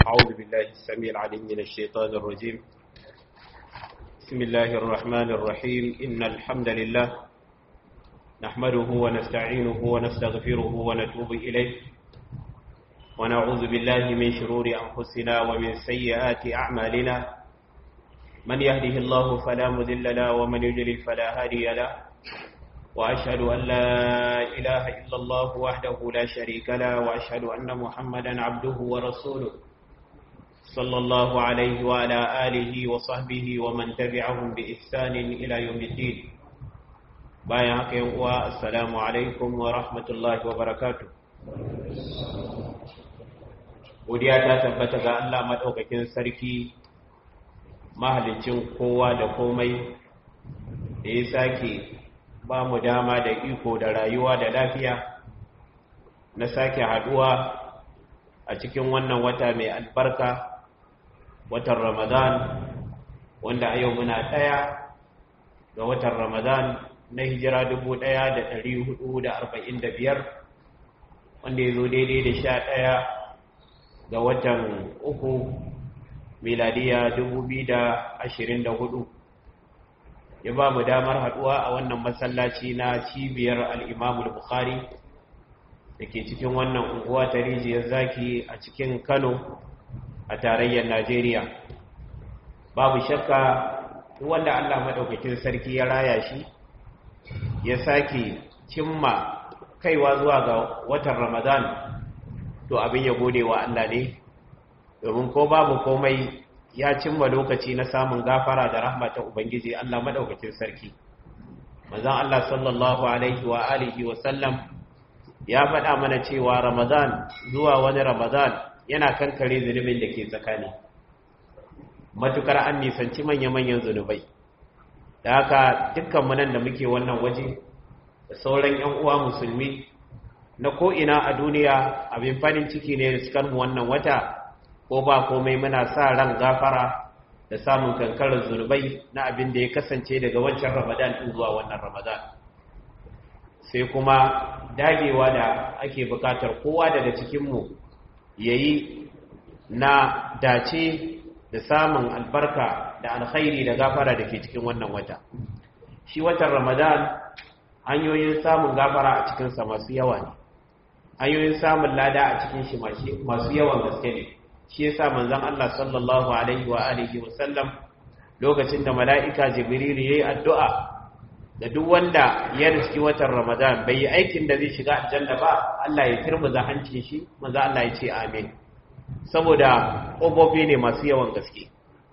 أعوذ بالله السميع العليم من الشيطان الرجيم بسم الله الرحمن الرحيم إن الحمد لله نحمده ونستعينه ونستغفره ونتوب إليه ونعوذ بالله من شرور أنفسنا ومن سيئات أعمالنا من يهده الله فلا مذل له ومن يجلل فلا هادي له وأشهد أن لا إله إلا الله وحده لا شريك له وأشهد أن محمدا عبده ورسوله صلى الله عليه وعلى آله وصحبه ومن تبعهم بإحسان إلى يوم الدين بايعك والسلام عليكم ورحمة الله وبركاته godiya ta tabbata ga Allah maɗaukakin sarki mahalicin kowa da komai da ya sake ba mu dama da iko da rayuwa da lafiya na sake haduwa a cikin wannan wata mai albarka watan ramadan wanda a yau muna ɗaya ga watan ramadan na hijira biyar, wanda ya zo daidai da sha ɗaya ga watan uku miladiya hudu. ya ba mu damar haduwa a wannan masallaci na cibiyar al'imamul bukhari da ke cikin wannan unguwa ta rijiyar zaki a cikin kano a tarayyar najeriya babu shakka wanda allah maɗaukakin sarki ya raya shi ya sake cimma kaiwa zuwa ga watan ramadan to abin ya gode wa allah ne domin ko babu komai ya cimma lokaci na samun gafara da rahma ta Ubangiji Allah madaukakin sarki. Manzon Allah sallallahu alaihi wa alihi wa sallam ya faɗa mana cewa Ramadan zuwa wani Ramadan yana kankare zunubin da ke tsakani. Matukar an nisanci manya-manyan zunubai. Da haka dukkan nan da muke wannan waje da sauran 'yan uwa musulmi na ko'ina a duniya abin farin ciki ne da mu wannan wata ko ba komai muna sa ran gafara da samun kankarar zunubai na abin da ya kasance daga wancan ramadan ɗin zuwa wannan ramadan sai kuma dagewa da ake bukatar kowa daga cikinmu ya yi na dace da samun albarka da alkhairi da gafara da ke cikin wannan wata shi watan ramadan hanyoyin samun gafara a cikinsa masu yawa ne hanyoyin samun lada a cikin shi masu yawan gaske ne shi yasa manzon Allah sallallahu alaihi wa alihi wa sallam lokacin da mala'ika jibril yayi addu'a da duk wanda ya riski watan Ramadan bai yi aikin da zai shiga aljanna ba Allah ya turmuza hancin shi manzon Allah ya ce amin saboda kobobi ne masu yawan gaske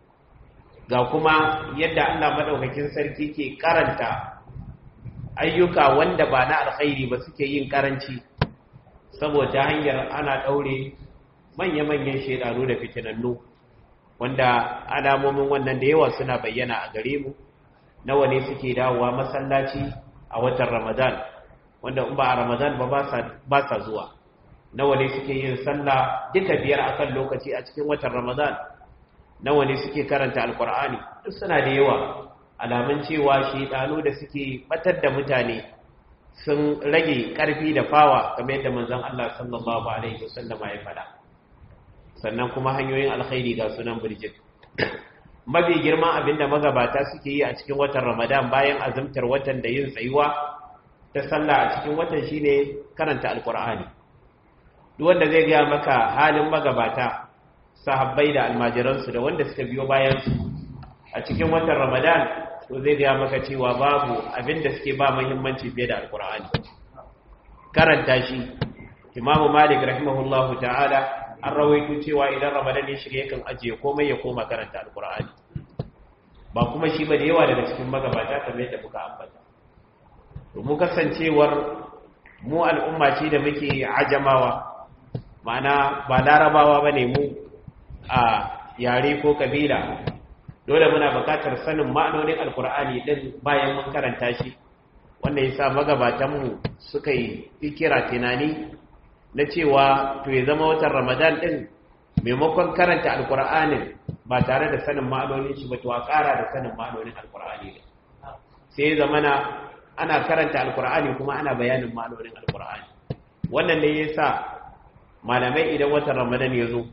ga kuma yadda Allah madaukakin sarki ke karanta ayyuka wanda ba na alkhairi ba suke yin karanci saboda hanyar ana daure manya-manyan shaidanu da fitinannu wanda alamomin wannan da yawa suna bayyana a gare mu nawa ne suke dawowa masallaci a watan ramadan wanda in ba a ramadan ba ba sa zuwa nawa ne suke yin sallah duka biyar akan lokaci a cikin watan ramadan nawa ne suke karanta alkur'ani duk suna da yawa alamun cewa shaidanu da suke batar da mutane sun rage karfi da fawa kamar yadda manzon Allah sallallahu alaihi wasallam ya faɗa sannan kuma hanyoyin alkhairi ga sunan birjit mafi girma abinda magabata suke yi a cikin watan ramadan bayan azumtar watan da yin tsayuwa ta sallah a cikin watan shine karanta alkur'ani duk wanda zai gaya maka halin magabata sahabbai da almajiransu da wanda suka biyo bayan su a cikin watan ramadan to zai gaya maka cewa babu abinda suke ba muhimmanci fiye da alkur'ani karanta shi imamu malik rahimahullahu ta'ala an rawaito cewa idan ramadan ya shiga yakan ajiye komai ya koma karanta alkur'ani ba kuma shi ba da yawa daga cikin magabata kamar yadda muka ambata domin kasancewar mu al'umma ce da muke ajamawa ma'ana ba larabawa ba ne mu a yare ko kabila dole muna bukatar sanin ma'anonin alkur'ani din bayan mun karanta shi wanda ya sa magabatanmu suka yi fikira tunani na cewa to ya zama watan ramadan din maimakon karanta alkur'anin ba tare da sanin ma'anonin shi ba to a ƙara da sanin ma'anonin alkur'ani ne sai ya zama ana karanta alkur'ani kuma ana bayanin ma'anonin alkur'ani wannan ne ya sa malamai idan watan ramadan ya zo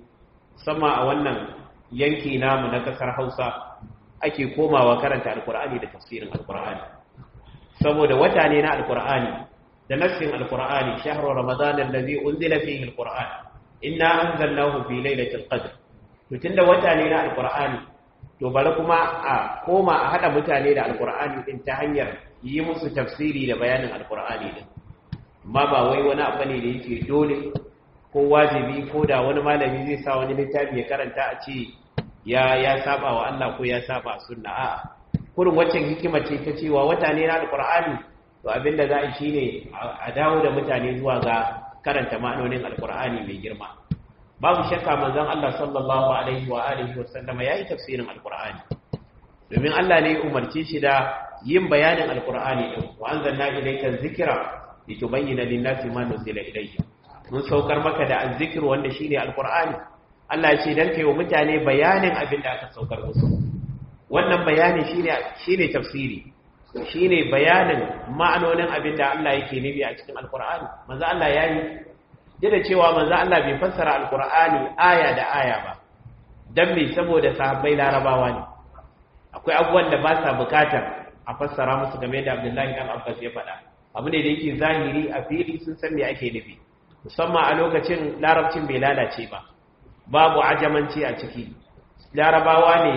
sama a wannan yanki namu na kasar hausa ake komawa karanta alkur'ani da tafsirin alkur'ani saboda wata ne na alkur'ani da nassin alkur'ani shahru ramadan allazi unzila fihi alkur'an inna anzalnahu fi lailatul qadr to tunda wata ne na alkur'ani to bari kuma a koma a hada mutane da alkur'ani din ta hanyar yi musu tafsiri da bayanin alkur'ani din amma ba wai wani abu ne da yake dole ko wajibi ko da wani malami zai sa wani littafi ya karanta a ce ya ya saba wa Allah ko ya saba sunna a'a kurin waccan hikima ce ta cewa wata ne na alqur'ani to abinda za a yi shine a dawo da mutane zuwa ga karanta ma'anonin alqur'ani mai girma babu shakka manzon Allah sallallahu alaihi wa alihi wa sallama yayi tafsirin alqur'ani domin Allah ne ya umarce shi da yin bayanin alqur'ani din wa anzalna ilayka dhikra litubayyana lin-nasi ma nuzila ilayhim mun saukar maka da azzikir wanda shine alqur'ani Allah ya ce dan kai wa mutane bayanin abin da aka saukar musu wannan bayani shine shine tafsiri shine bayanin ma'anonin abin da Allah yake nufi a cikin alqur'ani manzo Allah yayi da cewa manzo Allah bai fassara alqur'ani aya da aya ba dan me saboda sahabbai larabawa ne akwai abubuwan da ba sa bukatar a fassara musu game da Abdullahi dan Abbas ya faɗa abu ne da yake zahiri a fili sun san me ake nufi musamman a lokacin larabcin bai lalace ba babu ajamanci a ciki larabawa ne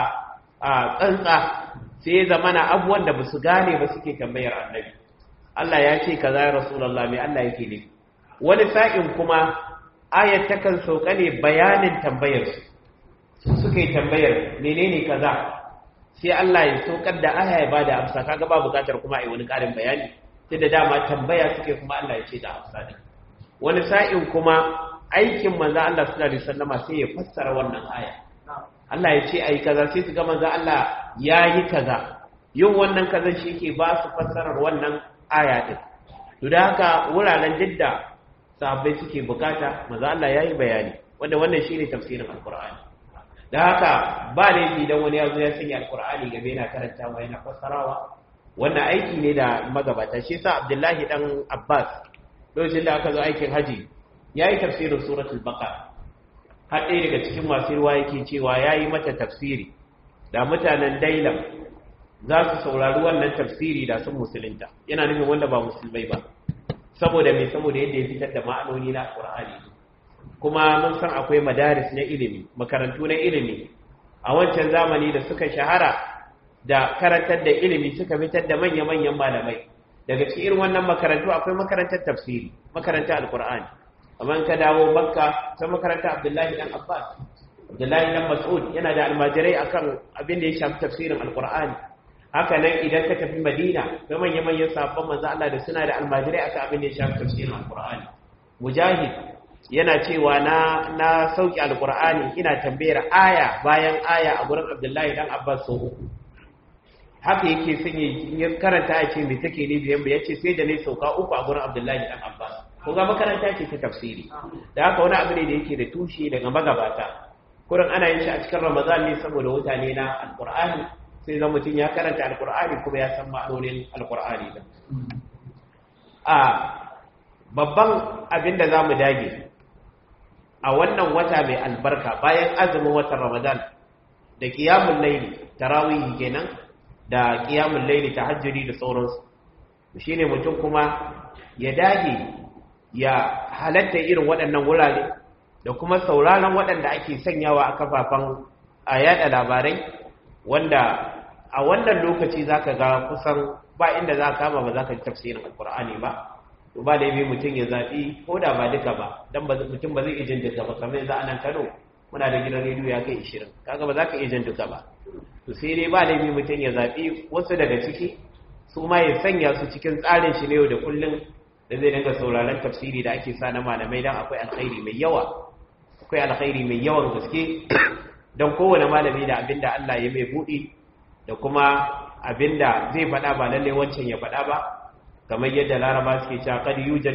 a tsantsa sai ya zamana abubuwan da ba su gane ba suke tambayar annabi Allah ya ce kaza ya rasulullah mai Allah yake ne wani sa'in kuma ayat takan sauka ne bayanin tambayar su su suka yi tambayar menene kaza sai Allah ya saukar da aya ya bada amsa kaga ba bukatar kuma a yi wani karin bayani sai da dama tambaya suke kuma Allah ya ce da amsa din wani sa'in kuma aikin manzo Allah sallallahu alaihi wasallama sai ya fassara wannan aya Allah ya ce ai kaza sai su ga manzo Allah yayi kaza yin wannan kaza shi ke ba su fassarar wannan aya din to da haka wuraren didda sahabbai suke bukata manzo Allah yayi bayani wanda wannan shine tafsirin alqur'ani da haka ba laifi dan wani yazo ya sanya alqur'ani gabe yana karantawa yana fassarawa wannan aiki ne da magabata shi yasa Abdullahi dan Abbas lokacin da aka zo aikin haji ya yi tafsirin suratul baqara har ɗaya daga cikin masu ruwa yake cewa ya yi mata tafsiri da mutanen dailam za su saurari wannan tafsiri da sun musulunta yana nufin wanda ba musulmai ba saboda mai saboda yadda ya fitar da ma'anoni na alƙur'ani kuma mun san akwai madaris na ilimi makarantu na ilimi a wancan zamani da suka shahara da karantar da ilimi suka fitar da manya-manyan malamai daga cikin irin wannan makarantu akwai makarantar tafsiri makarantar alkur'ani amma ka dawo makka ta makarantar abdullahi dan abbas abdullahi dan mas'ud yana da almajirai akan abin da ya shafi tafsirin alkur'ani haka nan idan ka tafi madina ga manya manyan sabon manzo Allah da suna da almajirai akan abin da ya shafi tafsirin alkur'ani mujahid yana cewa na na sauki alkur'ani ina tambayar aya bayan aya a gurin abdullahi dan abbas sau uku haka yake son ya karanta a ce mai take ne biyan ya ce sai da ne sauka uku a gurin abdullahi dan abbas ko ga makaranta ce ta tafsiri da haka wani abu ne da yake da tushe daga magabata kurin ana yin shi a cikin ramadan ne saboda wuta ne na alkur'ani sai zan mutum ya karanta alkur'ani kuma ya san ma'anonin alkur'ani din a babban abin da za mu dage a wannan wata mai albarka bayan azumin watan ramadan da kiyamun laili tarawih kenan da kiyamun laili tahajjudi da sauransu shine mutum kuma ya dage ya halatta irin waɗannan wurare da kuma sauraron waɗanda ake sanyawa a kafafen a yada labarai wanda a wannan lokaci zaka ga kusan ba inda za ka kama ba za ka ji tafsirin alkur'ani ba to ba laifi mutum ya zaɓi ko da ba duka ba don mutum ba zai iya jin duka ba kamar yanzu a nan kano muna da gidan rediyo ya kai ishirin kaga ba za ka iya jin duka ba to sai dai ba laifi mutum ya zaɓi wasu daga ciki su ma ya sanya su cikin tsarin shi na yau da kullum da zai dinga sauraron tafsiri da ake sa na malamai don akwai alkhairi mai yawa akwai alkhairi mai yawan gaske don kowane malami da abinda Allah ya mai buɗi da kuma abinda zai faɗa ba lallai wancan ya faɗa ba kamar yadda laraba suke cewa kad yujad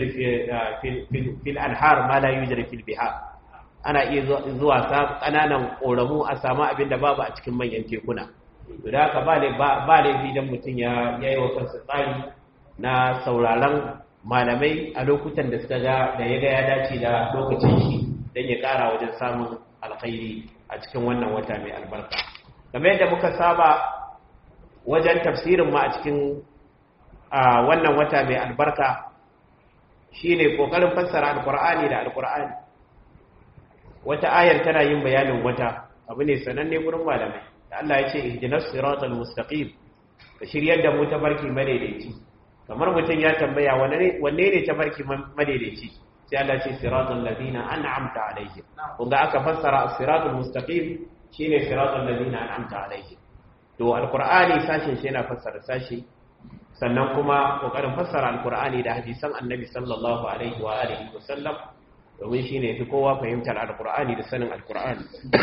fil anhar ma la yujad fil bihar ana iya zuwa sa kananan koramu a samu abin da babu a cikin manyan tekuna to da haka ba ba laifi dan mutum ya yayi wa kansa tsari na sauraron malamai a lokutan da suka ga da ya ga ya dace da lokacin shi dan ya kara wajen samun alkhairi a cikin wannan wata mai albarka kamar yadda muka saba wajen tafsirin ma a cikin wannan wata mai albarka shine kokarin fassara alkur'ani da alkur'ani wata ayar tana yin bayanin wata abu ne sananne gurin malamai da Allah ya ce ihdinas siratal mustaqim ka shiryar da mu tabarki madaidaici kamar mutum ya tambaya wanne ne tabarki madaidaici sai Allah ce siratal ladina an'amta alaihim kun ga aka fassara as-siratal mustaqim shine siratal ladina an'amta alaihim to alqur'ani sashin shi yana fassara sashi sannan kuma kokarin fassara alqur'ani da hadisan annabi sallallahu alaihi wa alihi wa sallam domin shine fi kowa fahimtar alqur'ani da sanin alqur'ani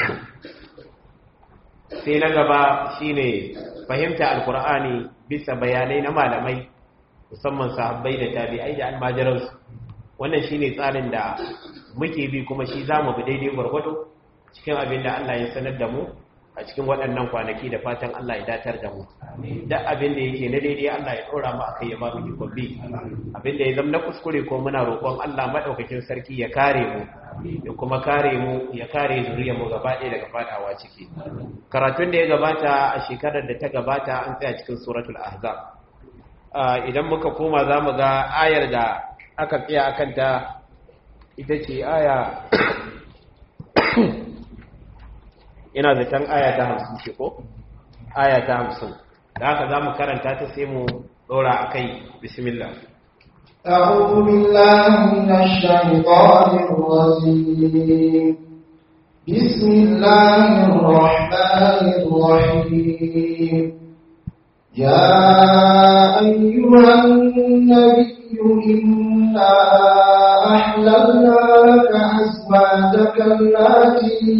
sai na gaba shine fahimta alqur'ani bisa bayanai na malamai musamman sahabbai da tabi'ai da almajiransu wannan shine tsarin da muke bi kuma shi zamu bi daidai gwargwado cikin abin da Allah ya sanar da mu a cikin waɗannan kwanaki da fatan Allah ya datar da mu duk abin da yake na daidai Allah ya ɗora mu akai ya ba mu ikon bi abin da ya zama na kuskure ko muna roƙon Allah madaukakin sarki ya kare mu ya kuma kare mu ya kare zuriyar mu gaba ɗaya daga fadawa ciki karatun da ya gabata a shekarar da ta gabata an tsaya cikin suratul ahzab idan muka koma za mu ga ayar da aka tsaya akan ta ita ce aya ina zaton aya ta hamsin ce ko aya ta hamsin da haka za mu karanta ta sai mu ɗora a kai bismillah أعوذ بالله من الشيطان الرجيم بسم الله الرحمن الرحيم يا أيها النبي إنا أحللنا لك أزواجك التي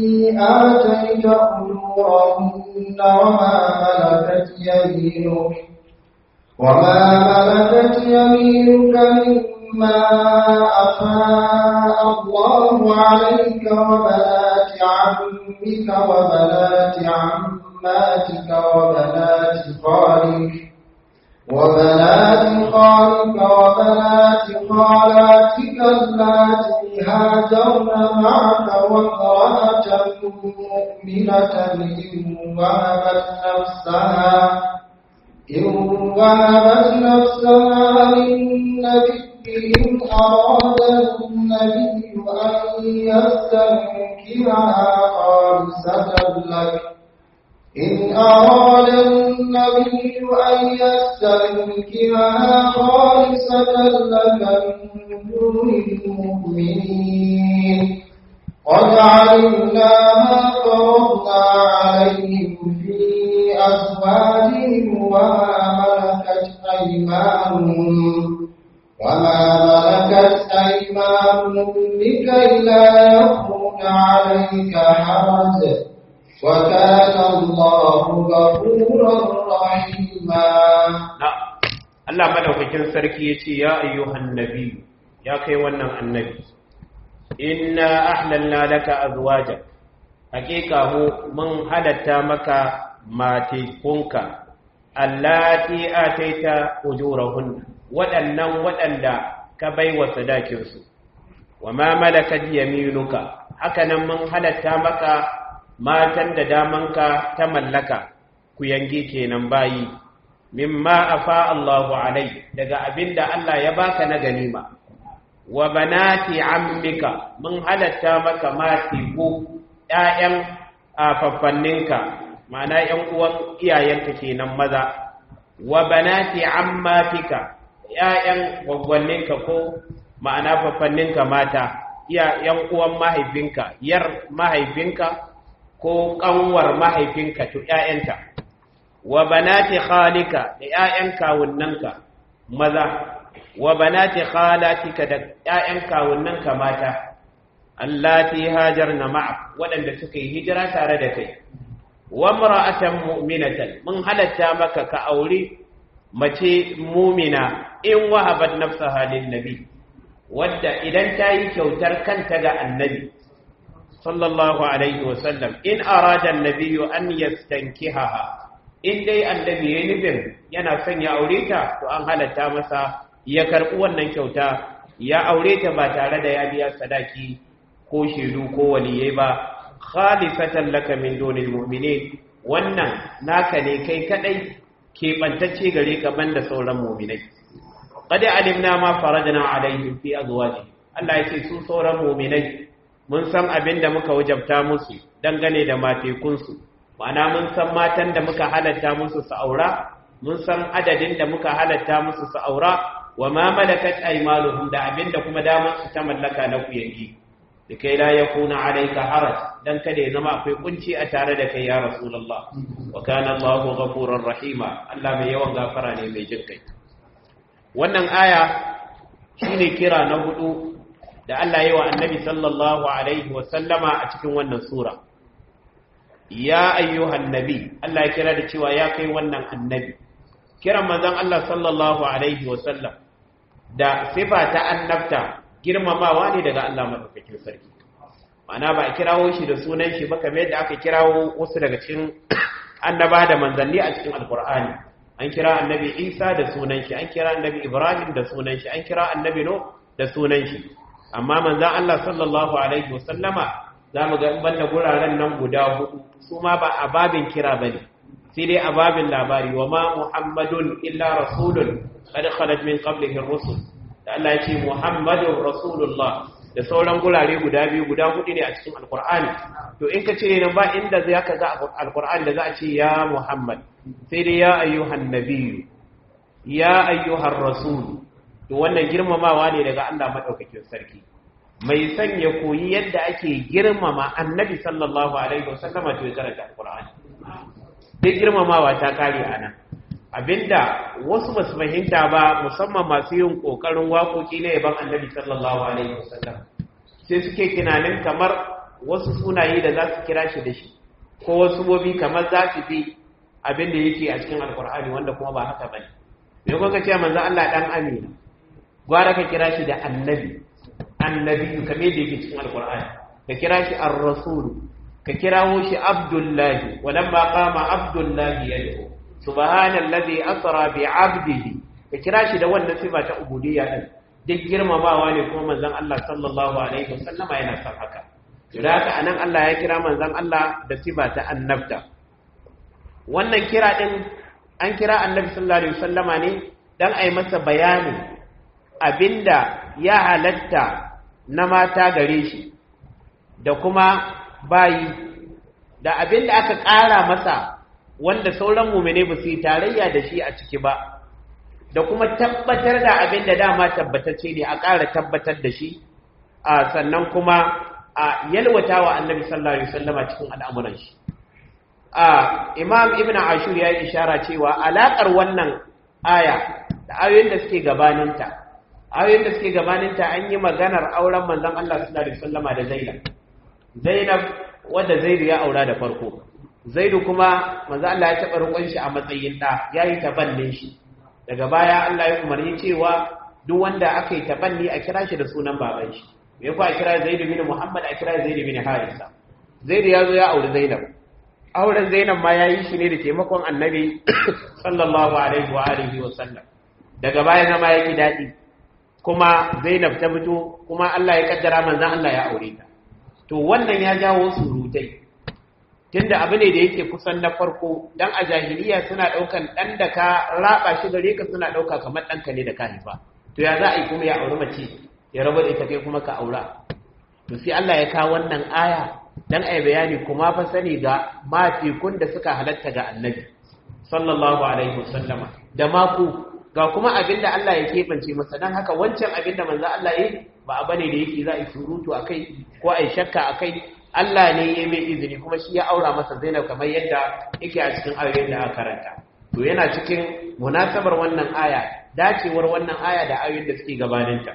آتيت أجورهن وما ملكت يمينك وما ملكت يمينك مما أفاء الله عليك وبنات عمك وبنات عماتك وبنات خالك وبنات خالك وبنات خالاتك اللاتي هاجرن معك وامرأة مؤمنة إن وهبت نفسها إن وهبت نفسها للنبي إن أراد النبي أن يستنكرها خالصة لك إن أراد النبي أن يستنكرها خالصة لك من دون المؤمنين قد علمنا ما فرضنا عليهم في أزواجهم وما ملكت أيمانهم وما ملكت أيمانهم لكي لا يكون عليك حرج وكان الله غفورا رحيما Allah madaukakin sarki ya ce ya ayyuhan nabi ya kai wannan annabi inna ahlalna laka azwajak hakika mu mun halatta maka matekunka allati ataita ujurahun waɗannan waɗanda ka baiwa sadakin su wa ma malakat yaminuka hakanan mun halatta maka matan da damanka ta mallaka ku yange kenan bayi mimma afa Allahu alai daga abinda Allah ya baka na ganima wa banati ammika mun halatta maka mati ko ƴaƴan afaffanninka ma'ana ƴan uwan iyayenka kenan maza wa banati ammatika ƴaƴan gwaggwanninka ko ma'ana faffanninka mata iya ƴan uwan mahaifinka yar mahaifinka ko kanwar mahaifinka to ƴaƴanta wa banati khalika da ƴaƴan kawunnanka maza wa banati khalatika da ƴaƴan kawunnanka mata allati hajarna ma'ak waɗanda suka yi hijira tare da kai wa mar'atan mu'minatan mun halatta maka ka auri mace mumina in wahabat nafsaha lin nabi wadda idan ta yi kyautar kanta ga annabi sallallahu alaihi wasallam in arada annabiyyu an yastankihaha in dai annabi yayin nufin yana son ya aure ta to an halatta masa ya karbi wannan kyauta ya aure ta ba tare da ya biya sadaki ko shedu ko waliyai ba khalisatan laka min dunil mu'minin wannan naka ne kai kadai keɓantacce gare ka banda sauran mu'minai qad alimna ma farajna alaihim fi azwaji Allah ya ce su sauran mu'minai mun san abin da muka wajabta musu dangane da matekunsu ma'ana mun san matan da muka halatta musu su aura mun san adadin da muka halatta musu su aura wa ma malakat aymanuhum da abinda kuma damar su ta mallaka na kuyangi likai la yakuna alayka haraj dan kada ya zama akwai kunci a tare da kai ya rasulullah wa kana Allahu ghafurur rahima Allah mai yawan gafara ne mai jin kai wannan aya shine kira na hudu da Allah yi wa annabi sallallahu alaihi wa sallama a cikin wannan sura ya ayyuhan nabi Allah ya kira da cewa ya kai wannan annabi kiran manzon Allah sallallahu alaihi wasallam da sifa ta annabta girmamawa ne daga Allah madaukakin sarki ma'ana ba a kirawo shi da sunan shi ba kamar yadda aka kirawo wasu daga cikin annaba da manzanni a cikin alkur'ani an kira annabi Isa da sunan shi an kira annabi Ibrahim da sunan shi an kira annabi No da sunan shi amma manzon Allah sallallahu alaihi wasallama zamu ga banda guraren nan guda hudu su ma ba a babin kira bane sai dai a babin labari wa ma muhammadun illa rasulun qad khalat min qablihi ar-rusul da Allah ya ce muhammadun rasulullah da sauran gurare guda biyu guda hudu ne a cikin alqur'ani to in ka ce nan ba inda zai ka ga alqur'ani da za a ce ya muhammad sai dai ya ayyuhan nabiyyu ya ayyuhar rasul to wannan girmamawa ne daga Allah madaukakin sarki mai son ya koyi yadda ake girmama annabi sallallahu alaihi wasallama to ya karanta alqur'ani duk girmamawa ta kare a nan abinda wasu ba su fahimta ba musamman masu yin ƙoƙarin waƙoƙi na yaban annabi sallallahu alaihi wasallam sai suke tunanin kamar wasu sunaye da za su kira shi da shi ko wasu bobi kamar za su fi abin da yake a cikin alkur'ani wanda kuma ba haka bane me kuka ce manzo Allah dan amina gwara ka kira shi da annabi annabi kamar yadda yake cikin alkur'ani ka kira shi ar-rasul ka kirawo shi abdullahi walamma qama abdullahi yad'u subhanallazi asra bi 'abdihi ka kira shi da wannan sifa ta ubudiyya din duk girmamawa ne kuma manzon Allah sallallahu alaihi wasallama yana son haka da haka anan Allah ya kira manzon Allah da sifa ta annabta wannan kira din an kira annabi sallallahu alaihi wasallama ne dan ai masa bayani abinda ya halatta na mata gare shi da kuma bayi da abin da aka ƙara masa wanda sauran mumine ba su yi tarayya da shi a ciki ba da kuma tabbatar da abin da dama tabbatacce ne a ƙara tabbatar da shi a sannan kuma a yalwata wa annabi sallallahu alaihi wasallama cikin al'amuran shi a imam ibn ashur ya yi ishara cewa alaƙar wannan aya da ayoyin da suke gabaninta ayoyin da suke gabaninta an yi maganar auren manzon Allah sallallahu alaihi wasallama da Zainab Zainab wadda Zaidu ya aura da farko Zaidu kuma manzo Allah ya taba rukun shi a matsayin da yayi tabannin shi daga baya Allah ya umarni cewa duk wanda aka yi tabanni a kira shi da sunan baban shi me ko a kira Zaidu bin Muhammad a kira Zaidu bin Harisa Zaidu ya zo ya auri Zainab auren Zainab ma yayi shi ne da taimakon Annabi sallallahu alaihi wa alihi wa sallam daga baya zama yake dadi kuma Zainab ta fito kuma Allah ya kaddara manzon Allah ya aure ta to wannan ya jawo surutai tunda abu ne da yake kusan na farko dan a jahiliya suna daukan dan da ka raba shi gare ka suna dauka kamar danka ne da ka haifa to ya za a yi kuma ya auri mace ya raba da ita kai kuma ka aura to sai Allah ya kawo wannan aya dan ai bayani kuma fa sani ga mafikun da suka halatta ga annabi sallallahu alaihi wasallama da maku ga kuma abinda Allah ya kebance masa dan haka wancan abinda manzo Allah yi ba a bane da yake za a yi surutu a kai ko a yi shakka a kai Allah ne ya mai izini kuma shi ya aura masa zainab kamar yadda yake a cikin ayoyin da aka karanta to yana cikin munasabar wannan aya dacewar wannan aya da ayoyin da suke gabaninta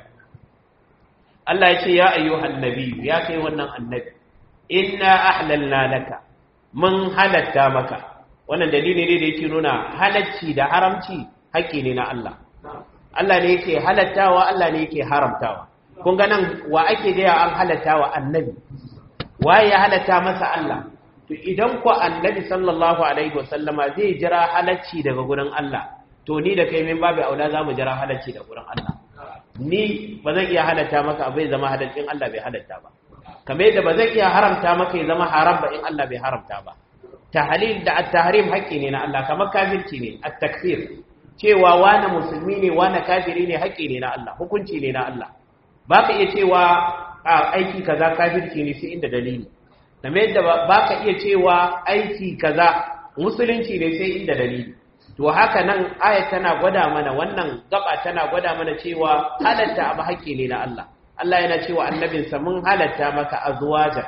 Allah ya ce ya ayyuhan nabi ya kai wannan annabi inna ahlalna laka mun halatta maka wannan dalili ne da yake nuna halacci da haramci haƙƙi ne na Allah Allah ne yake halattawa Allah ne yake haramtawa kun ga nan wa ake gaya an halatta wa annabi waye ya halatta masa Allah to idan ku annabi sallallahu alaihi wasallama zai jira halacci daga gurin Allah to ni da kai min babu aula zamu jira halacci daga gurin Allah ni ba zan iya halatta maka abai zama halaccin Allah bai halatta ba kamar yadda ba zai iya haramta maka ya zama haram ba in Allah bai haramta ba tahlil da at-tahrim haƙƙi ne na Allah kamar kafirci ne at-takfir cewa wani musulmi ne wani kafiri ne haƙƙi ne na Allah hukunci ne na Allah ba ka iya cewa a aiki kaza kafirci ne sai inda dalili kamar yadda ba ka iya cewa aiki kaza musulunci ne sai inda dalili to haka nan ayat tana gwada mana wannan gaba tana gwada mana cewa halatta abu haƙƙi ne na Allah Allah yana cewa annabinsa mun halatta maka azwaja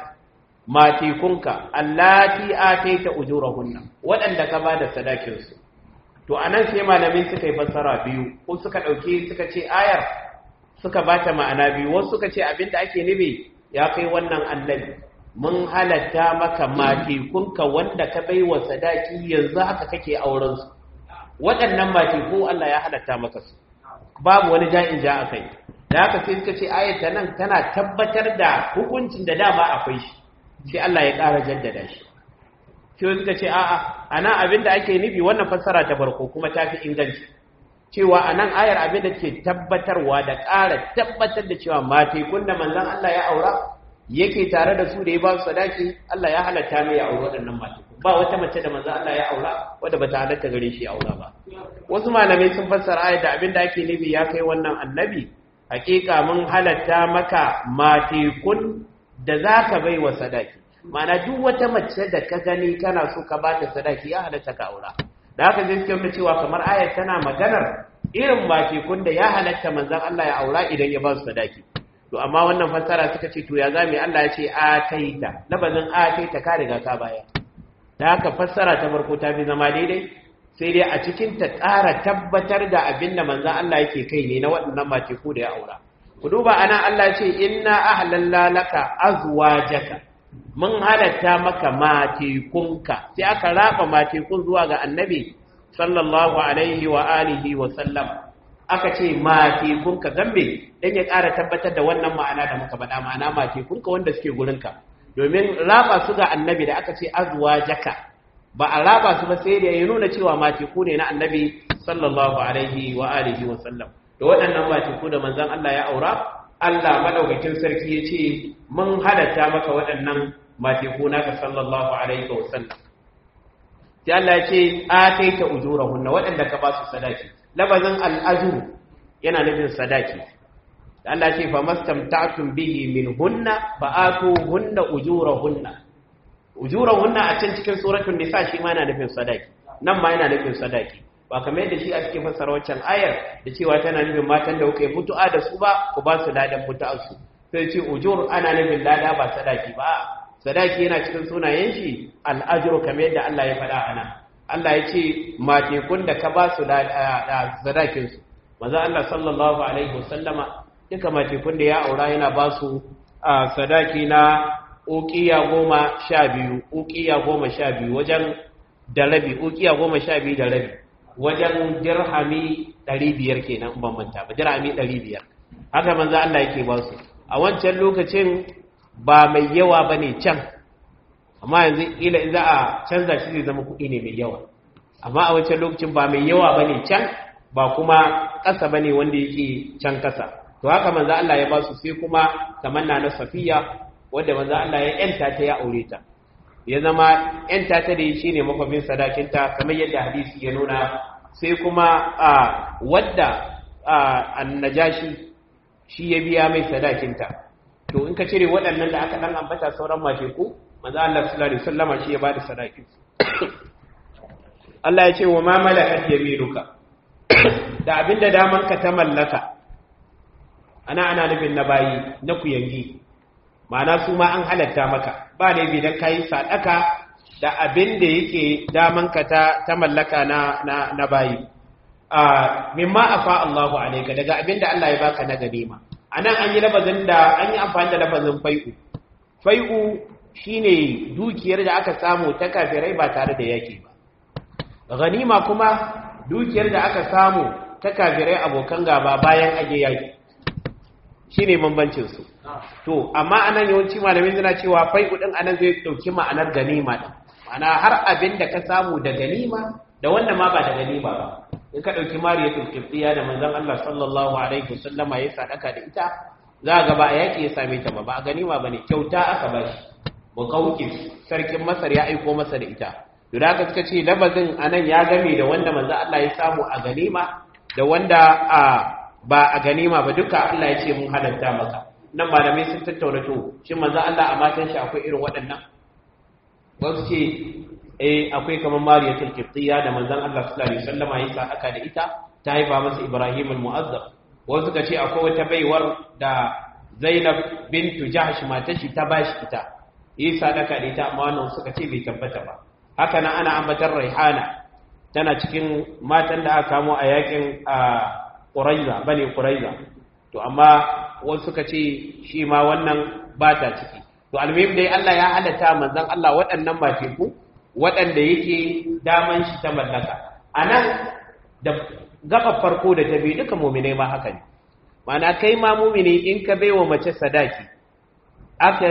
matikunka allati ataita ujurahunna waɗanda ka bada sadakin su to anan sai malamin suka yi fassara biyu ko suka dauke suka ce ayar suka bata ma'ana biyu wasu suka ce abinda ake nufi ya kai wannan annabi mun halatta maka matikunka wanda ka baiwa sadaki yanzu haka kake auren su waɗannan matiku Allah ya halatta maka su babu wani ja'in ja akai da haka sai suka ce ayata nan tana tabbatar da hukuncin da dama akwai shi sai Allah ya ƙara jaddada shi sai suka ce a'a anan abin da ake nufi wannan fassara ta farko kuma ta fi inganci cewa anan ayar abin da ke tabbatarwa da ƙara tabbatar da cewa matai kunna manzon Allah ya aura yake tare da su da ya ba su sadaki Allah ya halatta mai ya aure waɗannan matai ba wata mace da manzon Allah ya aura wadda bata halatta gare shi ya aura ba wasu malamai sun fassara ayar da abin da ake nufi ya kai wannan annabi hakika mun halatta maka matekun da za ka bai wa sadaki mana duk wata mace da ka gani kana so ka ba ta sadaki ya halatta ka aura da haka zai suke cewa kamar ayat tana maganar irin matekun da ya halatta manzan Allah ya aura idan ya ba su sadaki to amma wannan fassara suka ce to ya zame Allah ya ce ataita labazin ataita ka riga ka baya da haka fassara ta farko ta fi zama daidai sai dai a cikin ta ƙara tabbatar da abin da manzan Allah yake kai ne na waɗannan mateku da ya aura ku duba ana Allah ce inna ahlalla laka azwajaka mun halatta maka matekunka sai aka raba matekun zuwa ga annabi sallallahu alaihi wa alihi wa sallam aka ce matekunka gambe dan ya ƙara tabbatar da wannan ma'ana da muka faɗa ma'ana matekunka wanda suke gurinka domin raba su ga annabi da aka ce azwajaka ba a raba su ba sai da ya nuna cewa mateku ne na annabi sallallahu alaihi wa alihi wa sallam da waɗannan mateku da manzon Allah ya aura Allah madaukakin sarki ya ce mun halatta maka waɗannan mateku naka sallallahu alaihi wa sallam sai Allah ya ce ataita ujurahunna waɗanda ka ba su sadaki labazin al'ajru yana nufin sadaki Allah ce fa mastamta'tum bihi min hunna fa atuhunna ujurahunna ujurahunna a can cikin suratul nisa shi ma yana nufin sadaki nan ma yana nufin sadaki ba kamar yadda shi a cikin fassara waccan ayar da cewa tana nufin matan da kuka yi mutu'a da su ba ku ba su ladan mutu'ar su sai ce ujur ana nufin lada ba sadaki ba sadaki yana cikin sunayen shi al'ajru kamar yadda Allah ya faɗa ana Allah ya ce matekun da ka ba su sadakin su maza Allah sallallahu alaihi wasallama duka matekun da ya aura yana ba su sadaki na ukiya goma sha biyu ukiya goma sha biyu wajen da rabi ukiya goma sha biyu da rabi wajen dirhami ɗari biyar kenan ban manta ba dirhami ɗari biyar haka manzo Allah yake ba su a wancan lokacin ba mai yawa ba ne can amma yanzu ila za a canza shi zai zama kuɗi ne mai yawa amma a wancan lokacin ba mai yawa ba ne can ba kuma ƙasa ba ne wanda yake can ƙasa to haka manzo Allah ya ba su sai kuma kamar na na safiya wanda manzo Allah ya yanta ta ya aure ta ya zama yanta ta da shi ne makwabin sadakinta kamar yadda hadisi ya nuna sai kuma a wadda annajashi shi ya biya mai sadakinta to in ka cire waɗannan da aka dan ambata sauran mace ku manzo Allah sallallahu alaihi wasallama shi ya bada sadakin Allah ya ce wa ma malakat yaminuka da abinda daman ka ta mallaka ana ana nufin na bayi na kuyangi ma'ana su ma an halatta maka ba da idan ka yi sadaka da abin da yake damanka ta, ta mallaka na, na, na bayi a mimma afa Allahu alaika daga abin da Allah ya baka na ganima anan an yi labazin da an yi amfani da labazin fai'u fai'u shine dukiyar da aka samu ta kafirai ba tare da yaki ba ganima kuma dukiyar da aka samu ta kafirai abokan gaba bayan age yaki shine bambancin su to amma anan yawanci malamin suna cewa fai'u din anan zai dauki ma'anar ganima din ma'ana har abin da ka samu da ganima da wannan ma ba da ganima ba in ka dauki mariyatul qibtiyya da manzon Allah sallallahu alaihi wasallama ya sadaka da ita za ga ba a yaki ya same ta ba ba a ganima bane kyauta aka ba shi muqawqis sarkin masar ya aiko masa da ita to da aka suka ce labazin anan ya game da wanda manzo Allah ya samu a ganima da wanda a ba a ganima ba duka Allah ya ce mun halatta maka nan malamai sun tattauna to shin manzo Allah a matan shi akwai irin waɗannan wasu ce eh akwai kamar Mariyatul Qibtiyya da manzon Allah sallallahu alaihi wasallam ya sa aka da ita ta haifa masa Ibrahim al-Mu'azzab wasu suka ce akwai wata baiwar da Zainab bintu Jahsh matar shi ta bashi ita yi sadaka da ita amma wannan suka ce bai tabbata ba haka nan ana ambatar Raihana tana cikin matan da aka kamo a yakin a Quraiza bane Quraiza to amma wasu suka ce shi ma wannan ba ta ciki to almuhim dai Allah ya halatta manzon Allah waɗannan mateku waɗanda yake daman shi ta mallaka anan da gaba farko da ta bi duka mu'minai ma haka ne mana kai ma mu'mini in ka baiwa mace sadaki aka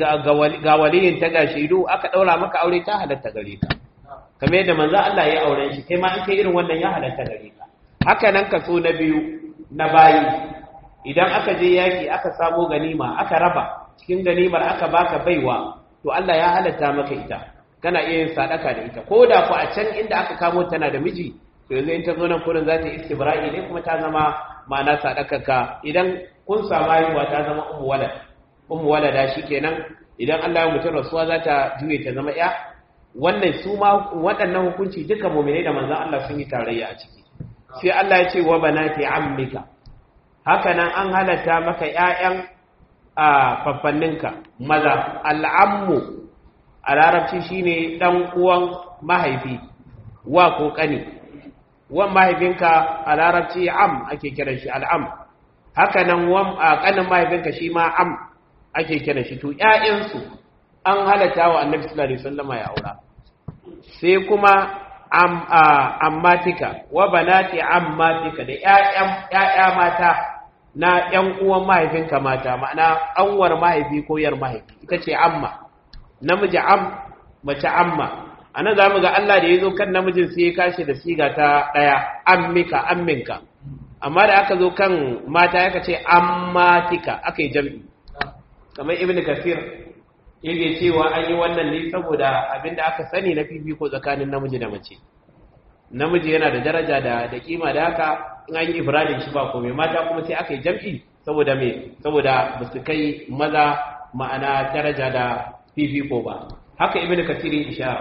ga waliyin ta ga shaidu aka daura maka aure ta halatta gare ka kamar yadda manzon Allah ya auren shi kai ma in kai irin wannan ya halatta gare ka haka nan kaso na biyu na bayi idan aka je yaki aka samo ganima aka raba cikin ganimar aka baka baiwa to Allah ya halatta maka ita kana iya yin sadaka da ita ko da ku a can inda aka kamo tana da miji to yanzu in ta zo nan kurin za ta istibra'i ne kuma ta zama ma'ana sadakaka idan kun samu haihuwa ta zama ummu walad ummu walada shikenan idan Allah ya mutum rasuwa za ta juye ta zama ya wannan su ma waɗannan hukunci duka mu'minai da manzon Allah sun yi tarayya a ciki sai Allah ya ce wa banati ammika haka nan an halatta maka ƴaƴan a faffanninka maza al'ammu a larabci shine dan uwan mahaifi wa ko kani wan mahaifinka a larabci am ake kiran shi al'am haka nan wan kanin mahaifinka shi ma am ake kiran shi to ƴaƴansu an halatta wa annabi sallallahu alaihi wasallam ya aura sai kuma am ammatika wa banati ammatika da ƴaƴan ƴaƴa mata na ƴan uwan mahaifinka mata ma'ana anwar mahaifi ko yar mahaifi ita ce amma namiji am mace amma anan zamu ga Allah da yazo kan namijin sai ya kashi da siga ta daya ammika amminka amma da aka zo kan mata yaka ce ammatika akai jam'i kamar ibnu kasir yake cewa an yi wannan ne saboda abinda aka sani na fifiko tsakanin namiji da mace namiji yana da daraja da da kima da haka in an yi ifradin shi ba komai mata kuma sai aka yi jam'i saboda me saboda ba su kai maza ma'ana daraja da fifiko ba haka ibnu kasir ya ishara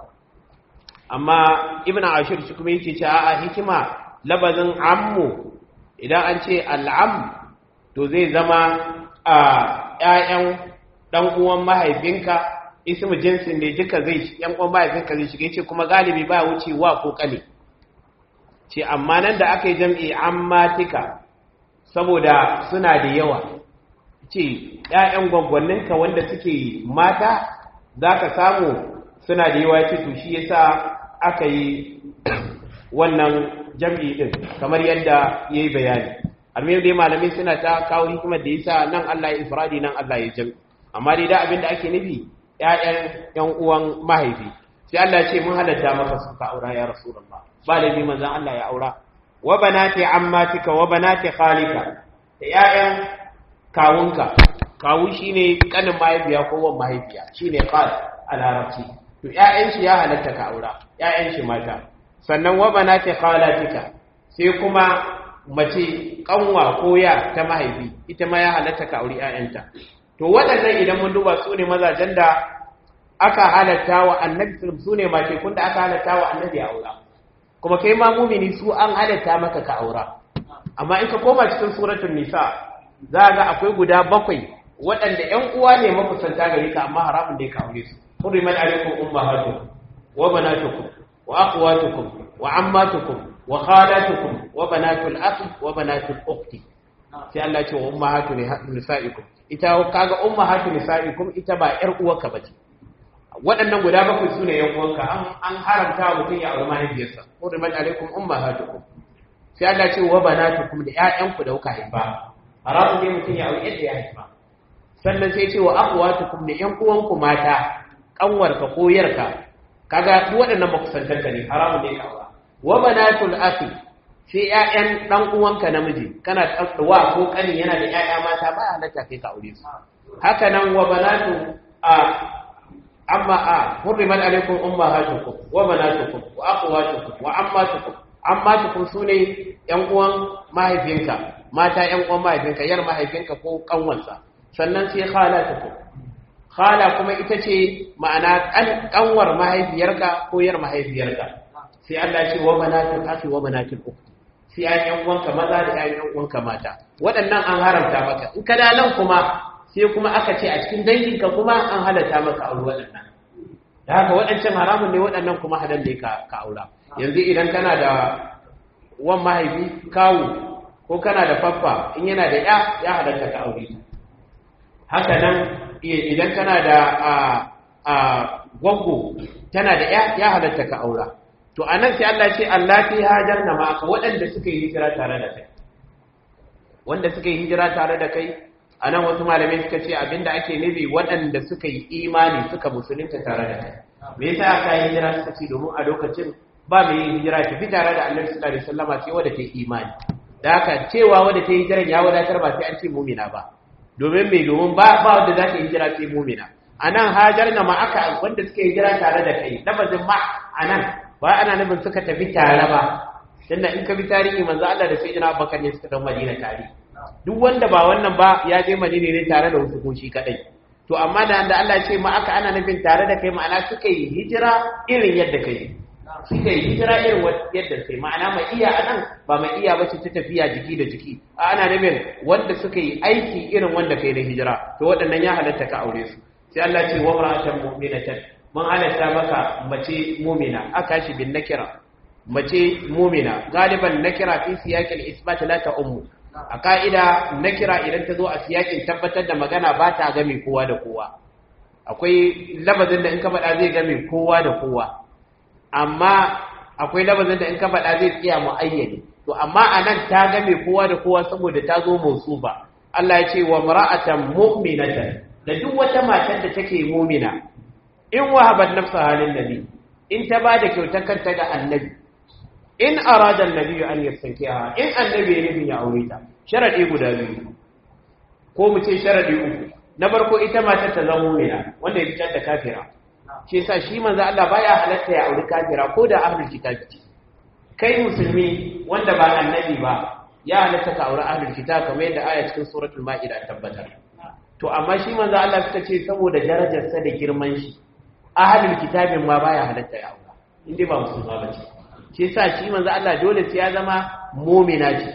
amma ibnu ashir shi kuma yake cewa a hikima labazin ammu idan an ce al'am to zai zama a ƴaƴan dan uwan mahaifinka ismu jinsin ne duka zai yan uwan mahaifinka zai shiga yace kuma galibi ba wuce wa ko kale ce amma nan da aka yi jam'i ammatika saboda suna da yawa ce ƴaƴan gwaggwanninka wanda suke mata zaka samu suna da yawa ce to shi yasa aka yi wannan jam'i din kamar yadda yayi bayani almiyar dai malamai suna ta kawo hikimar da yasa nan Allah ya ifradi nan Allah ya jam'i amma dai da abin da ake nufi ƴaƴan ƴan uwan mahaifi sai Allah ce mun halatta maka su ka aura ya rasulullah ba da bi manzon Allah ya aura wa banati ammatika wa banati khalika da ƴaƴan kawunka kawu shine kanin mahaifiya ko wan mahaifiya shine qal a larabci to ƴaƴan shi ya halatta ka aura ƴaƴan shi mata sannan wa banati khalatika sai kuma mace kanwa ko ya ta mahaifi ita ma ya halatta ka auri ƴaƴanta to waɗannan idan mun duba su ne mazajen da aka halatta wa annabi su ne mace kun da aka halatta wa annabi a aura kuma kai ma mumini su an halatta maka ka aura amma in ka koma cikin suratul nisa za ga akwai guda bakwai waɗanda ƴan uwa ne makusanta gare ka amma haramun da ka aure su hurrimat alaikum ummahatukum wa banatukum wa akhwatukum wa ammatukum wa khalatukum wa banatul akhi wa banatul ukhti sai Allah ce wa ummahatu nisaikum ita kaga ummahatu nisaikum ita ba yar uwarka bace waɗannan guda bakwai sune yan uwanka an an haramta wa mutum ya aure mahaifiyarsa hurrimat alaikum ummahatukum sai Allah ce wa banatukum da ƴaƴanku da kuka haifa haramun ne mutum ya aure yadda ya haifa sannan sai ce wa akhwatukum da ƴan uwanku mata kanwarka ko yarka kaga duk waɗannan makusantanka ne haramun ne ka aura wa banatul akhi sai ƴaƴan dan uwanka namiji kana wa ko kanin yana da ƴaƴa mata ba halatta kai ka aure su haka nan wa banatu a amma a hurrimat alaikum ummahatukum wa banatukum wa akhawatukum wa ammatukum ammatukum sune ƴan uwan mahaifinka mata ƴan uwan mahaifinka yar mahaifinka ko kanwansa sannan sai khalatukum khala kuma ita ce ma'ana kanwar mahaifiyarka ko yar mahaifiyarka sai Allah ce wa banatul akhi wa banatul ukht sai ayyan uwanka maza da ayyan uwanka mata waɗannan an haramta maka in ka da nan kuma sai kuma aka ce a cikin danginka kuma an halatta maka aure waɗannan da haka waɗancan haramun ne waɗannan kuma halal ne ka aura yanzu idan kana da wan mahaifi kawu ko kana da faffa in yana da ya ya halatta ka aure haka nan idan kana da a gwaggo tana da ya ya halatta ka aura to anan sai Allah ce Allah fi hajar na maka waɗanda suka yi hijira tare da kai wanda suka yi hijira tare da kai anan wasu malamai suka ce abinda ake nufi waɗanda suka yi imani suka musulunta tare da kai me yasa aka yi hijira suka ce domin a lokacin ba mai yin hijira ta fi tare da Annabi sallallahu alaihi wasallama sai wanda ta yi imani da haka cewa wanda ta yi hijiran ya wadatar ba sai an ce mumina ba domin mai domin ba ba wanda za ta yi hijira sai mumina anan hajar na ma aka wanda suka yi hijira tare da kai lafazin ma anan ba ana nufin suka tafi tare ba tunda in ka bi tarihi manzo Allah da sayyidina Abubakar ne suka dan Madina tare duk wanda ba wannan ba ya je Madina ne tare da wasu ko shi kadai to amma da da Allah ce ma aka ana nufin tare da kai ma'ana suka yi hijira irin yadda kai suka yi hijira irin yadda kai ma'ana mai iya anan ba mai iya bace ta tafiya jiki da jiki a ana nufin wanda suka yi aiki irin wanda kai da hijira to waɗannan ya halatta ka aure su sai Allah ce wa mar'atan mu'minatan mun halatta maka mace mu'mina aka shi bin nakira mace mu'mina galiban nakira fi siyaqil isbat la ta ummu a ka'ida nakira idan ta zo a siyakin tabbatar da magana ba ta game kowa da kowa akwai labazin da in ka faɗa zai game kowa da kowa amma akwai labazin da in ka faɗa zai tsaya muayyani to amma anan ta game kowa da kowa saboda ta zo mausufa Allah ya ce wa mar'atan mu'minatan da duk wata matar da take mu'mina in wahabat nafsa halin nabi in ta bada kyautar kanta ga annabi in arada annabi an yastankiha in annabi ya nufin ya aure ta sharadi guda biyu ko mu ce sharadi uku na farko ita matar ta zama mu'mina wanda ya fitar da kafira shi yasa shi manzo Allah baya halatta ya aure kafira ko da ahlul kitabi kai musulmi wanda ba annabi ba ya halatta ka aure ahlul kitab kamar yadda aya cikin suratul maida tabbatar to amma shi manzo Allah suka ce saboda darajarsa da girman shi ahlul kitabin ma baya halatta ya aure inda ba musulma ba ce shi yasa shi manzo Allah dole sai ya zama mu'mina ce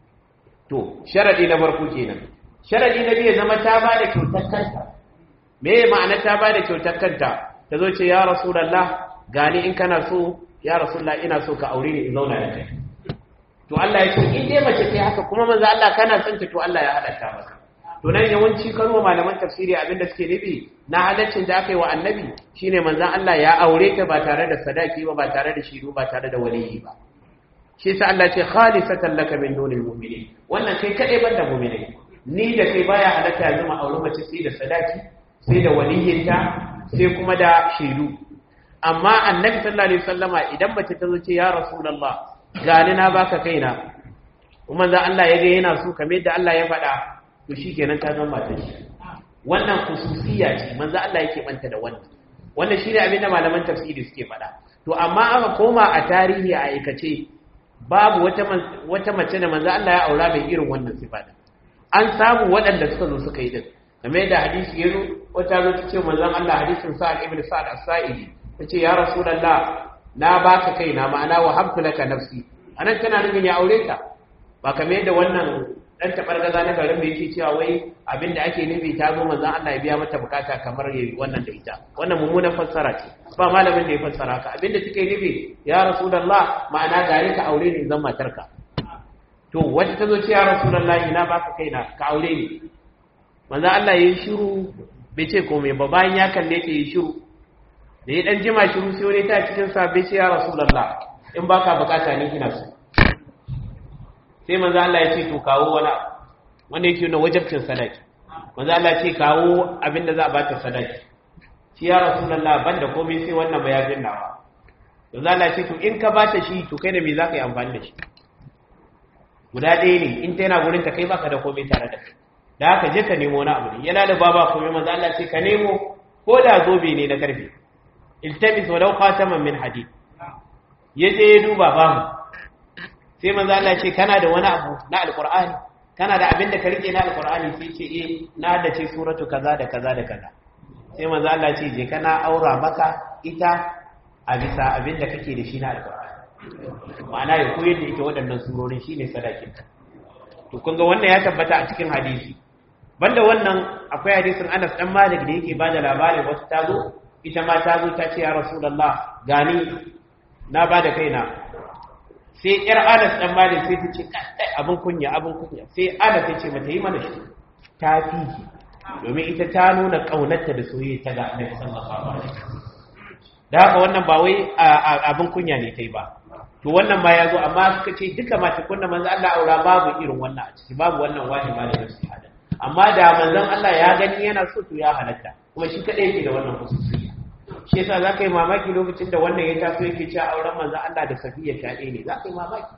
to sharadi na farko kenan sharadi na biyu zama ta ba da kyautar kanta me ma'ana ta ba da kyautar kanta ta zo ce ya rasulullah gani in kana so ya rasulullah ina so ka aure ni in zauna da kai to Allah ya ce in dai mace ce haka kuma manzo Allah kana son ta to Allah ya halatta maka to nan yawanci karo malaman tafsiri abinda suke nufi na halaccin da aka yi wa annabi shine manzon Allah ya aure ta ba tare da sadaki ba ba tare da shiru ba tare da waliyi ba shi yasa Allah ce khalisatan laka min dunil mu'minin wannan kai kadai banda mu'minai ni da kai baya halatta yanzu ma aure mace sai da sadaki sai da waliyinta sai kuma da shiru amma annabi sallallahu alaihi wasallama idan mace ta zo ce ya rasulullah gani na baka kaina kuma za Allah ya ga yana so kamar yadda Allah ya faɗa to shikenan ta zama matar shi wannan khususiyya ce manzo Allah yake banta da wannan wannan shine abin da malaman tafsiri suke faɗa to amma aka koma a tarihi a aikace babu wata wata mace da manzo Allah ya aura mai irin wannan sifa an samu waɗanda suka zo suka yi din kamar yadda hadisi ya zo wata zo ta ce manzon Allah hadisin Sa'ad ibn Sa'ad as-Sa'idi ta ce ya Rasulullah na baka kaina ma'ana wa habtu laka nafsi anan tana nufin ya aure ta ba kamar yadda wannan dan tabargaza na garin da yake cewa wai abinda ake nufi ta zo manzon Allah ya biya mata bukata kamar yayi wannan da ita wannan mummunan fassara ce ba malamin da ya fassara ka abinda take nufi ya Rasulullah ma'ana gare ka aure ni zan matarka to wata ta zo ce ya Rasulullah ina baka kaina ka aure ni manzon Allah yayi shiru bai ce komai ba bayan ya kalle ta yi shiru da ya dan jima shiru sai wani ta cikin sabbi ce ya rasulullah in baka bukata ni ina so sai manzo Allah ya ce to kawo wani wanda yake nuna wajibcin sadaki manzo Allah ya ce kawo abinda za a bata sadaki shi ya rasulullah banda komai sai wannan mayafin nawa manzo Allah ya ce to in ka bata shi to kai da me zaka yi amfani da shi guda ɗaya ne in ta yana gurin ta kai baka da komai tare da kai da haka je ka nemo na abu ne yana da baba komai manzo Allah ce ka nemo ko da zobe ne na karfe iltamis walau khataman min hadid yaje ya duba babu sai manzo Allah ce kana da wani abu na alqur'ani kana da abin da ka rike na alqur'ani sai ce eh na da ce suratu kaza da kaza da kaza sai manzo Allah ce je kana aura maka ita a bisa abin da kake da shi na alqur'ani ma'ana ya koyar da ita waɗannan surorin shine sadakin to kun ga wannan ya tabbata a cikin hadisi banda wannan akwai hadisin Anas dan Malik da yake bada labarin wasu tazo ita ma tazo ta ce ya Rasulullah gani na bada kaina sai yar Anas dan Malik sai ta ce kai abin kunya abin kunya sai Anas ya ce mata yi mana shi ta fi domin ita ta nuna kaunarta da soyayya ta ga Annabi sallallahu alaihi wasallam da haka wannan ba wai abin kunya ne tai ba to wannan ma ya zo amma suka ce duka mace kunna manzo Allah aura babu irin wannan a ciki babu wannan wani ma da su hada amma da manzon Allah ya gani yana so to ya halatta kuma shi kadai yake da wannan hususiyya shi yasa zaka yi mamaki lokacin da wannan ya taso yake cewa auren manzon Allah da Safiya shaɗe ne zaka yi mamaki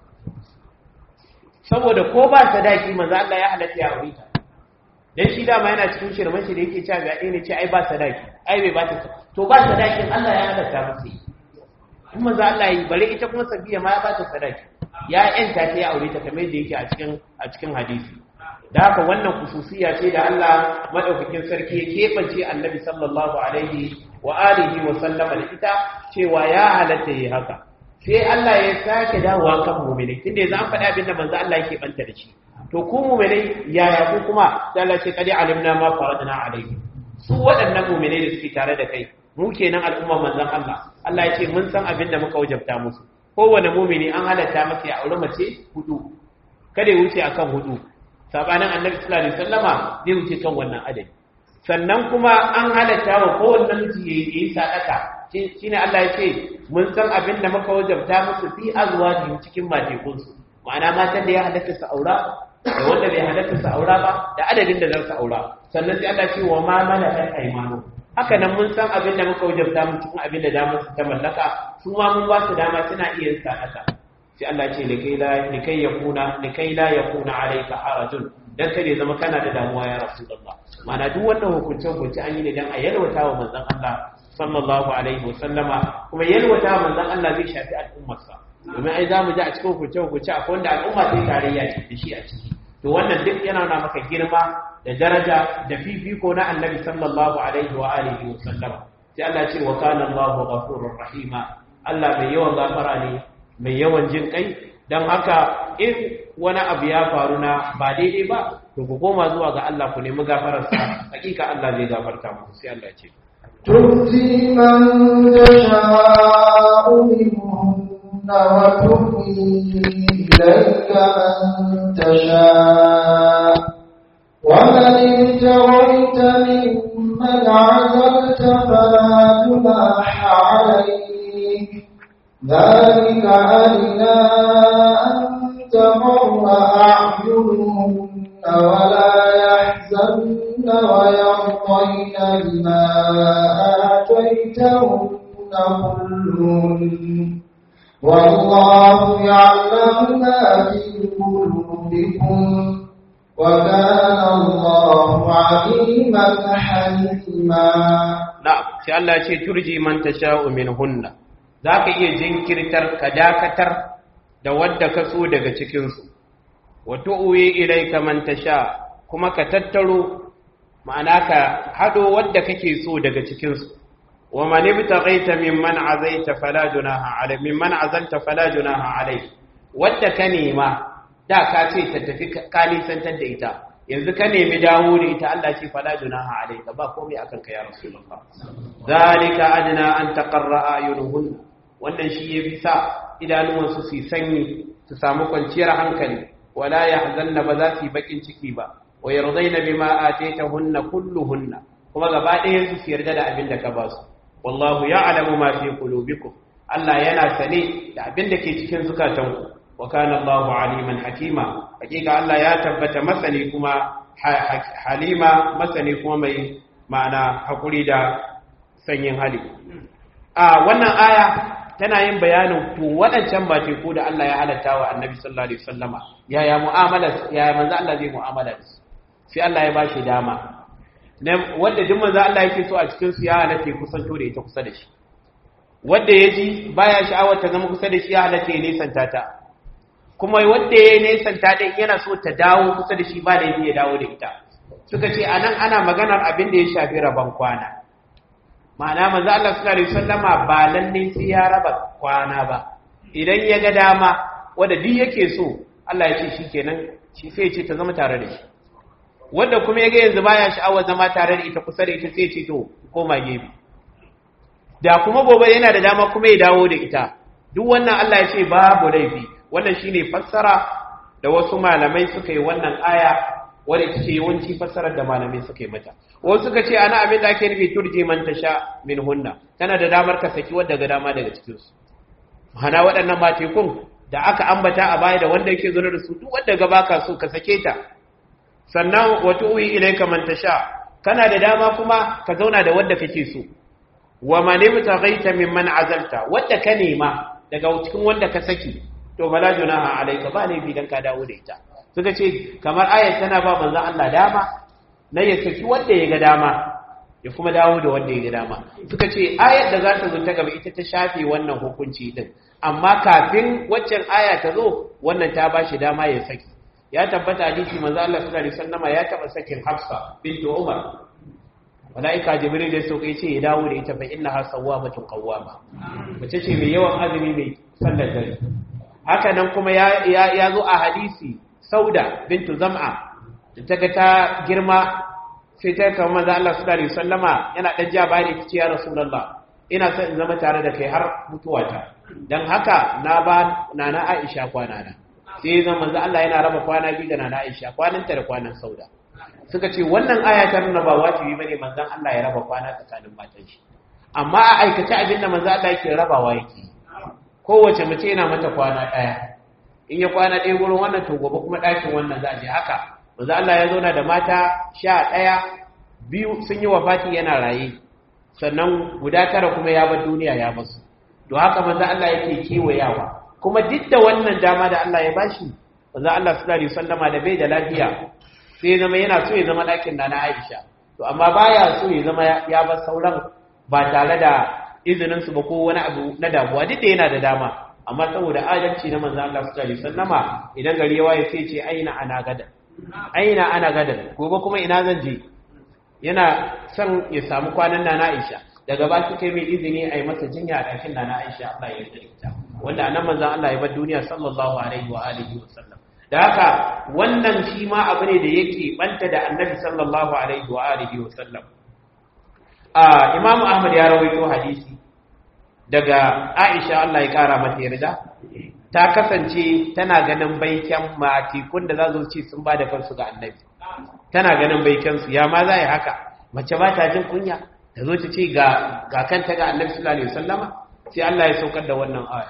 saboda ko ba sadaki manzon Allah ya halatta ya aure ta dan shi dama yana cikin shirman shi da yake cewa ga ne ce ai ba sadaki ai bai ba ta to ba sadakin Allah ya halatta masa yi in manzo Allah yi bare ita kuma sabiya ma ya ba ta sadaki ya yanta ta ya aure ta kamar yadda yake a cikin a cikin hadisi da haka wannan kususiya ce da Allah madaukakin sarki ya kebance Annabi sallallahu alaihi wa alihi wa sallama da ita cewa ya halatta yi haka sai Allah ya sake dawowa kan mu'mini tunda yanzu an faɗa abin da manzo Allah yake banta da shi to ku mu'minai yaya ku kuma sai Allah ce kadi alimna ma faradna alaihi su waɗannan mu'minai da suke tare da kai mu kenan al'umma manzon Allah Allah ya ce mun san abin da muka wajabta musu kowane mumini an halatta masa ya aure mace hudu kada ya wuce akan hudu sabanin annabi sallallahu alaihi wasallama zai wuce kan wannan adadi sannan kuma an halatta wa kowanne miji ya yi sadaka shine Allah ya ce mun san abin da muka wajabta musu fi azwajihim cikin matekun su ma'ana matan da ya halatta su aura da wanda bai halatta su aura ba da adadin da za su aura sannan sai Allah ya ce wa ma malakat aymanu haka nan mun san abin da muka wajabta mu cikin abin da damar su ta mallaka su ma mun ba su dama suna iya yin sadaka sai Allah ce likai la likai yakuna likai la yakuna alayka harajun dan kare zama kana da damuwa ya rasulullah mana duk wannan hukunce hukunce an yi ne dan a yalwata wa manzon Allah sallallahu alaihi wasallama kuma yalwata wa manzon Allah zai shafi al'ummarsa domin ai zamu ji a cikin hukunce hukunce akwai wanda al'umma ta tarayya ce da shi a ciki to wannan duk yana nuna maka girma da daraja da fifiko na annabi sallallahu alaihi wa alihi wa sallam sai Allah ce wa kana Allahu ghafurur rahima Allah mai yawan gafara ne mai yawan jin kai dan haka in wani abu ya faru na ba daidai ba to ku koma zuwa ga Allah ku nemi gafarar sa hakika Allah zai gafarta muku sai Allah ce تؤتي من تشاء منهن وتؤتي إليك من تشاء ومن ابتغيت ممن عزلت فلا جناح عليك ذلك أدنى أن تمر أعينهن ولا يحزن ويرضين بما آتيتهن كلهن والله يعلم ما في قلوبكم وكان الله عليما حليما na'am sai Allah ya ce turji man tasha'u minhunna zaka iya jinkirtar ka dakatar da wadda ka so daga cikin su wa tu'wi ilayka man tasha kuma ka tattaro ma'ana ka hado wadda kake so daga cikin su wa man ibtaghaita mimman azaita fala junaha alayhi mimman azalta fala junaha alayhi wadda ka nema da ka ce ta tafi ka nisantar da ita yanzu ka nemi dawo da ita Allah ce fala junaha alayka ba komai akan ka ya rasulullah zalika adna an taqarra ayunuhun wannan shi yafi sa idanuwan su su sanyi su samu kwanciyar hankali wala yahzanna ba za su yi bakin ciki ba wa yardaina bima ataytahunna kulluhunna kuma gaba ɗayan su su yarda da abin da ka ba su wallahu ya'lamu ma fi qulubikum Allah yana sane da abin da ke cikin zukatanku wa kana Allahu aliman hakima hakika Allah ya tabbata masani kuma halima masani kuma mai ma'ana hakuri da sanyin hali a wannan aya tana yin bayanin to waɗancan ba teku da Allah ya halatta wa annabi sallallahu alaihi wasallama yaya mu'amala yaya manzo Allah zai mu'amala da su sai Allah ya bashi dama wanda duk manzo Allah yake so a cikin su ya halatta kusanto da ita kusa da shi wanda ya ji baya sha'awar ta zama kusa da shi ya halatta ya nesanta ta kuma wanda ya nesanta din yana so ta dawo kusa da shi ba da ya dawo da ita suka ce anan ana maganar abin da ya shafi rabon kwana ma'ana manzo Allah sallallahu alaihi wasallama ba lalle sai ya raba kwana ba idan ya ga dama wanda duk yake so Allah ya ce shikenan shi sai ya ce ta zama tare da shi wanda kuma ya ga yanzu baya sha'awar zama tare da ita kusa da ita sai ya ce to koma gefe da kuma gobe yana da dama kuma ya dawo da ita duk wannan Allah ya ce babu laifi wannan shine fassara da wasu malamai suka yi wannan aya wadda ita ce yawanci fassarar da malamai suka yi mata wasu suka ce ana abin da ake nufi turje man tasha min hunna tana da damar ka saki wadda ga dama daga cikin su hana waɗannan matekun da aka ambata a baya da wanda yake zaune da su duk wanda ga baka so ka sake ta sannan wa tu'i ilayka man tasha kana da dama kuma ka zauna da wanda kake so wa man ibtaghaita mimman azalta wadda ka nema daga cikin wanda ka saki to bala junaha alayka ba ne bidan ka dawo da ita suka ce kamar ayat tana ba manzon Allah dama na ya saki wanda ya ga dama ya kuma dawo da wanda ya ga dama suka ce ayat da za ta zo ta gaba ita ta shafe wannan hukunci din amma kafin waccan aya ta zo wannan ta ba shi dama ya saki ya tabbata hadisi manzo Allah sallallahu alaihi wasallam ya taba sakin Hafsa bintu Umar malaika Jibril da sauke ce ya dawo da ita fa innaha sawwamatun qawwama mace ce mai yawan azumi mai sallar dare haka nan kuma ya ya zo a hadisi Sauda bintu Zam'a da ta ga ta girma sai ta kama manzo Allah sallallahu alaihi wasallama yana dan ja bani ta ce ya Rasulullah ina son in zama tare da kai har mutuwata dan haka na ba nana Aisha kwana na sai zan manzo Allah yana raba kwana biyu da nana Aisha kwananta da kwanan Sauda suka ce wannan aya ta nuna ba wajibi bane manzon Allah ya raba kwana tsakanin matan shi amma a aikace abin da manzo Allah yake rabawa yake kowace mace yana mata kwana daya in ya kwana ɗaya gurin wannan to gobe kuma ɗakin wannan za a je haka manzo Allah ya zauna da mata sha ɗaya biyu sun yi wafati yana raye sannan guda tara kuma ya bar duniya ya basu to haka manzo Allah yake kewayawa kuma duk da wannan dama da Allah ya bashi manzo Allah sallallahu alaihi wasallama da bai da lafiya sai ya zama yana so ya zama ɗakin na Aisha to amma baya so ya zama ya bar sauran ba tare da izinin su ba ko wani abu na damuwa duk da yana da dama amma saboda adalci na manzo Allah sallallahu alaihi wasallama idan gari ya waye sai ce aina ana gadan aina ana gadan gobe kuma ina zan je yana son ya samu kwanan na Aisha daga ba kai mai izini a yi masa jinya a ɗakin na Aisha Allah ya yarda ita wanda anan manzon Allah ya bar duniya sallallahu alaihi wa alihi wa sallam da haka wannan shi ma abu ne da yake banta da annabi sallallahu alaihi wa alihi wa sallam a Imam Ahmad ya rawaito hadisi daga Aisha Allah ya kara mata yarda ta kasance tana ganin baiken matikun da za su ci sun ba da kansu ga annabi tana ganin baiken su ya ma za yi haka mace ba ta jin kunya ta zo ta ce ga ga kanta ga annabi sallallahu alaihi wasallama sai Allah ya saukar da wannan aya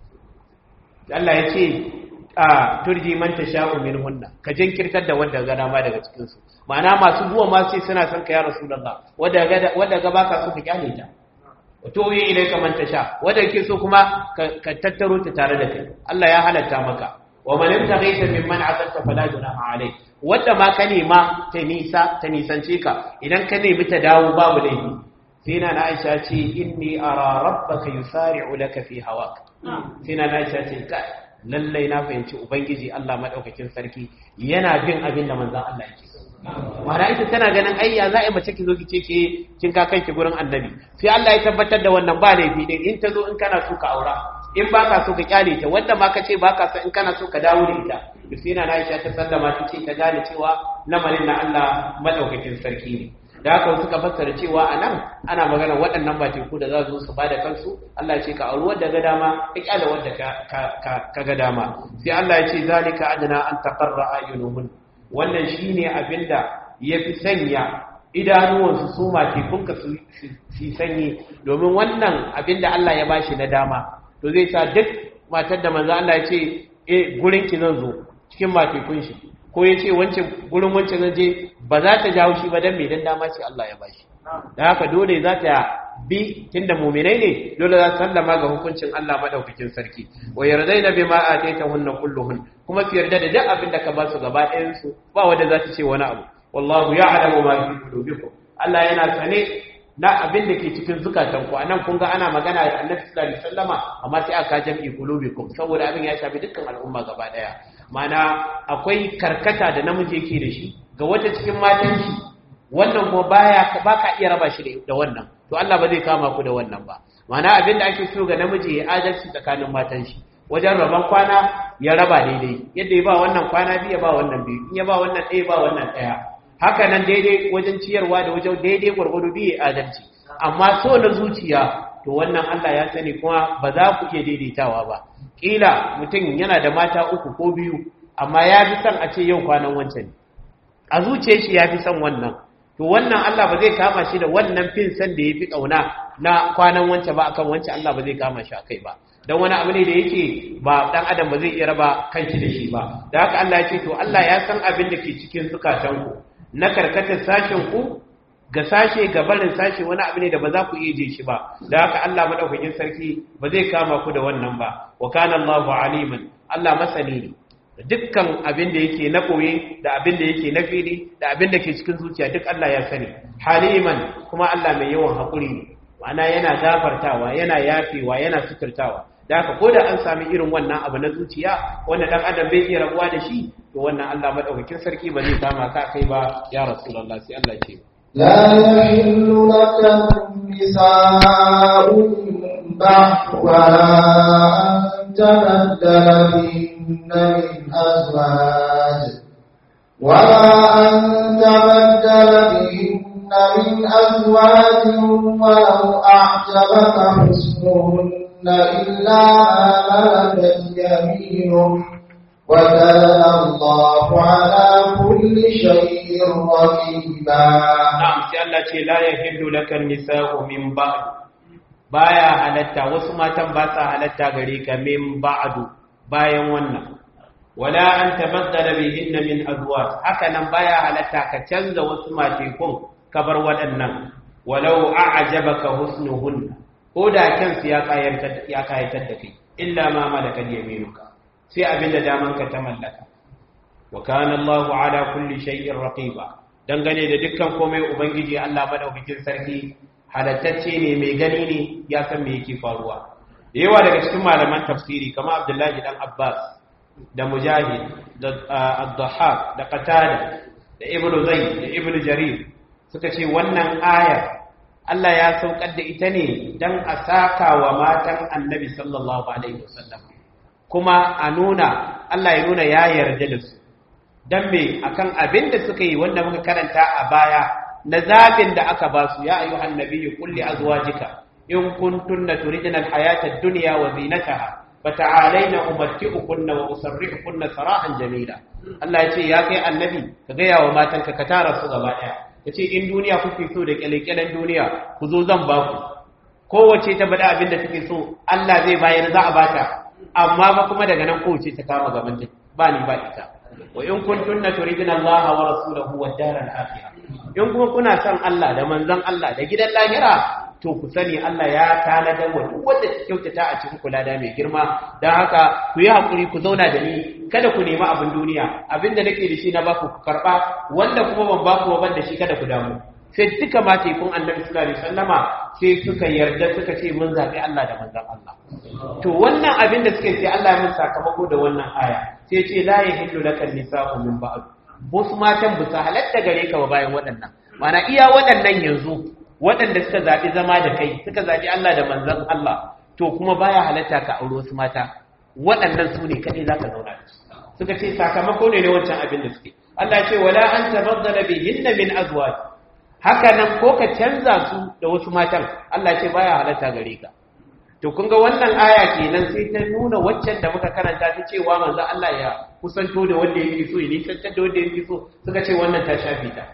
Allah ya ce a turji man tasha'u minhunna ka jinkirtar da wanda ga dama daga cikin su ma'ana masu zuwa ma sai suna son ka ya rasulullah wanda ga wanda ga baka so ka kyale ta wato yi ilaika man tasha wanda ke so kuma ka tattaro ta tare da kai Allah ya halatta maka wa man yabtaghi mimman azalta fala junaha alayk wanda ma ka nema ta nisa ta nisance ka idan ka nemi ta dawo babu laifi sai na Aisha ce inni ara rabbaka yusari'u laka fi hawak sai na Aisha ce kai lallai na fahimci ubangiji Allah madaukakin sarki yana bin abin da manzon Allah yake so mara ita tana ganin ayya za a yi mace ki zo ki ce ke kin ka kanki gurin annabi sai Allah ya tabbatar da wannan ba laifi din in ta zo in kana so ka aura in ba ka so ka kyale ta wanda ma ka ce ba ka so in kana so ka dawo da ita Yusina na Aisha ta sallama ta ce ta gane cewa lamarin na Allah madaukakin sarki ne da haka suka fassara cewa a nan ana magana waɗannan ba teku da za su su ba da kansu Allah ce ka auri wadda ga dama ka kyale wadda ka ga dama sai Allah ya ce zalika adana an taqarra ayunuhun wannan shine abinda yafi sanya idanuwansu su ma tekunka su sanyi domin wannan abinda Allah ya bashi na dama to zai sa duk matar da manzo Allah ya ce eh gurin ki zan zo cikin matekun shi ko ya ce gurin wancan zan je ba za ta jawo shi ba don mai dan dama ce Allah ya bashi da haka dole za ta bi tunda mu'minai ne dole za su sallama ga hukuncin Allah madaukakin sarki wa yardaina bima ataitahunna kulluhun kuma su yarda da duk abin da ka ba su gaba ɗayan su ba wanda za ta ce wani abu wallahu ya'lamu ma fi qulubikum Allah yana sane na abin da ke cikin zukatan ku anan kun ga ana magana da Annabi sallallahu alaihi wasallama amma sai aka jam'i qulubikum saboda abin ya shafi dukkan al'umma gaba daya mana akwai karkata da namiji yake da shi ga wata cikin matan shi wannan kuma baya baka iya raba shi da wannan to Allah ba zai kama ku da wannan ba mana abin da ake so ga namiji ya adalci tsakanin matan shi wajen raban kwana ya raba daidai yadda ya ba wannan kwana biyu ya ba wannan biyu in ya ba wannan ɗaya ba wannan ɗaya haka nan daidai wajen ciyarwa da wajen daidai gwargwado biyu adalci amma so na zuciya to wannan Allah ya sani kuma ba za ku iya daidaitawa ba kila mutum yana da mata uku ko biyu amma ya fi son a ce yau kwanan wancan a zuciyar shi ya fi son wannan to wannan Allah ba zai kama shi da wannan fin san da ya fi ƙauna na kwanan wance ba akan wance Allah ba zai kama shi akai ba don wani abu ne da yake ba dan adam ba zai iya raba kanshi da shi ba da haka Allah ya ce to Allah ya san abin da ke cikin zukatanku na karkatar sashen ku ga sashe ga barin sashe wani abu ne da ba za ku iya je shi ba da haka Allah madaukakin sarki ba zai kama ku da wannan ba wa kana Allahu aliman Allah masani ne dukkan abin da yake na koye da abin da yake na fili da abin da ke cikin zuciya duk Allah ya sani haliman kuma Allah mai yawan haƙuri ne ma'ana yana gafartawa yana yafewa yana suturtawa da haka ko da an sami irin wannan abu na zuciya wanda dan adam bai iya rabuwa da shi to wannan Allah madaukakin sarki ba zai kama ka kai ba ya rasulullah sai Allah ce لا يحل لك النساء بعد ولا أن تبدل بهن من أزواج ولا أن تبدل بهن من أزواج ولو أعجبك حسنهن إلا ما ملكت يمينك وكان الله على كل شيء رقيبا na'am sai Allah ce la yahillu laka nisa'u min ba'd baya halatta wasu matan ba sa halatta gare ka min ba'du bayan wannan wala an tabaddala bihinna min azwaj haka nan baya halatta ka canza wasu matekun ka bar waɗannan walau a'jabaka husnuhunna ko da kansu ya kayatar ya kayatar da kai illa ma malakat yaminuka sai abinda damanka ta mallaka wa kana Allahu ala kulli shay'in raqiba dangane da dukkan komai ubangiji Allah madaukakin sarki halattacce ne mai gani ne ya san me yake faruwa da yawa daga cikin malaman tafsiri kamar Abdullahi dan Abbas da Mujahid da Ad-Dhahhak da Qatada da Ibn Zayd da Ibn Jarir suka ce wannan ayar Allah ya saukar da ita ne dan a saka wa matan Annabi sallallahu alaihi wasallam kuma a nuna Allah ya nuna ya yarda da su dan me akan abin da suka yi wanda muka karanta a baya na zabin da aka ba su ya ayyuhan nabiyyu qul li azwajika in kuntunna turidna alhayata ad-dunya wa zinataha fata'alayna umatti'ukunna wa usarrihukunna sarahan jamila Allah ya ce ya kai annabi ka ga yawa matanka ka tara su gaba daya yace in duniya kuke so da kyalekyalen duniya ku zo zan ba ku kowace ta bada abin da take so Allah zai bayar za a bata amma ba kuma daga nan kowace ta kama gaban ta ba ni ba ita wa in kuntunna turidna Allah wa rasulahu wad daral akhirah in kuma kuna son Allah da manzon Allah da gidan lahira to ku sani Allah ya tanadar wa duk wanda ta kyautata a cikin kula da mai girma dan haka ku yi hakuri ku zauna da ni kada ku nemi abin duniya abinda nake da shi na baku ku karba wanda kuma ban baku ba ban da shi kada ku damu sai duka mata kun annabi sallallahu alaihi wasallama sai suka yarda suka ce mun zabi Allah da manzon Allah to wannan abin da suke sai Allah ya mun sakamako da wannan aya sai ce la yahillu laka nisa'u min ba'd wasu matan ba su halatta gare ka ba bayan waɗannan mana iya waɗannan yanzu waɗanda suka zaɓi zama da kai suka zaɓi Allah da manzon Allah to kuma baya halatta ka aure wasu mata waɗannan su ne kaɗai za ka zauna da su suka ce sakamako ne na wancan abin da suke Allah ce wala an tabaddala bihinna min azwaj haka nan ko ka canza su da wasu matan Allah ce baya halatta gare ka to kun ga wannan aya kenan sai ta nuna waccan da muka karanta ta cewa manzo Allah ya kusanto da wanda yake so ya nisantar da wanda yake so suka ce wannan ta shafe ta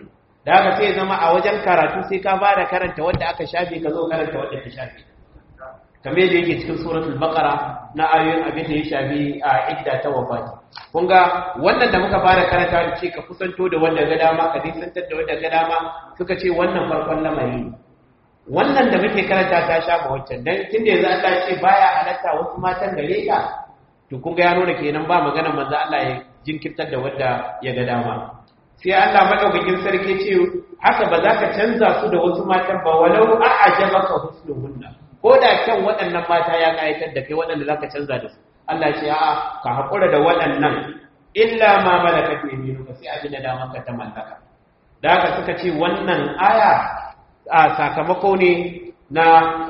da haka sai zama a wajen karatu sai ka fara karanta wanda aka shafe ka zo karanta wanda ta shafe kamar yadda yake cikin suratul baqara na ayoyin abin da ya shafi a idda ta wafati kun ga wannan da muka fara karanta da ce ka kusanto da wanda ga dama ka nisantar da wanda ga dama suka ce wannan farkon lamari ne wannan da muke karanta ta sha ba waccan dan tunda yanzu Allah ya ce baya halatta wasu matan gare ka to kun ga ya nuna kenan ba magana manzo Allah ya jinkirtar da wanda ya ga dama sai Allah madaukakin sarki ce haka ba za ka canza su da wasu matan ba walau a'jabaka husnuhunna ko da kyan waɗannan mata ya kayatar da kai waɗanda za ka canza da su Allah ce a'a ka haƙura da waɗannan illa ma malakat yaminuka sai abin da daman ka ta mallaka da haka suka ce wannan aya a sakamako ne na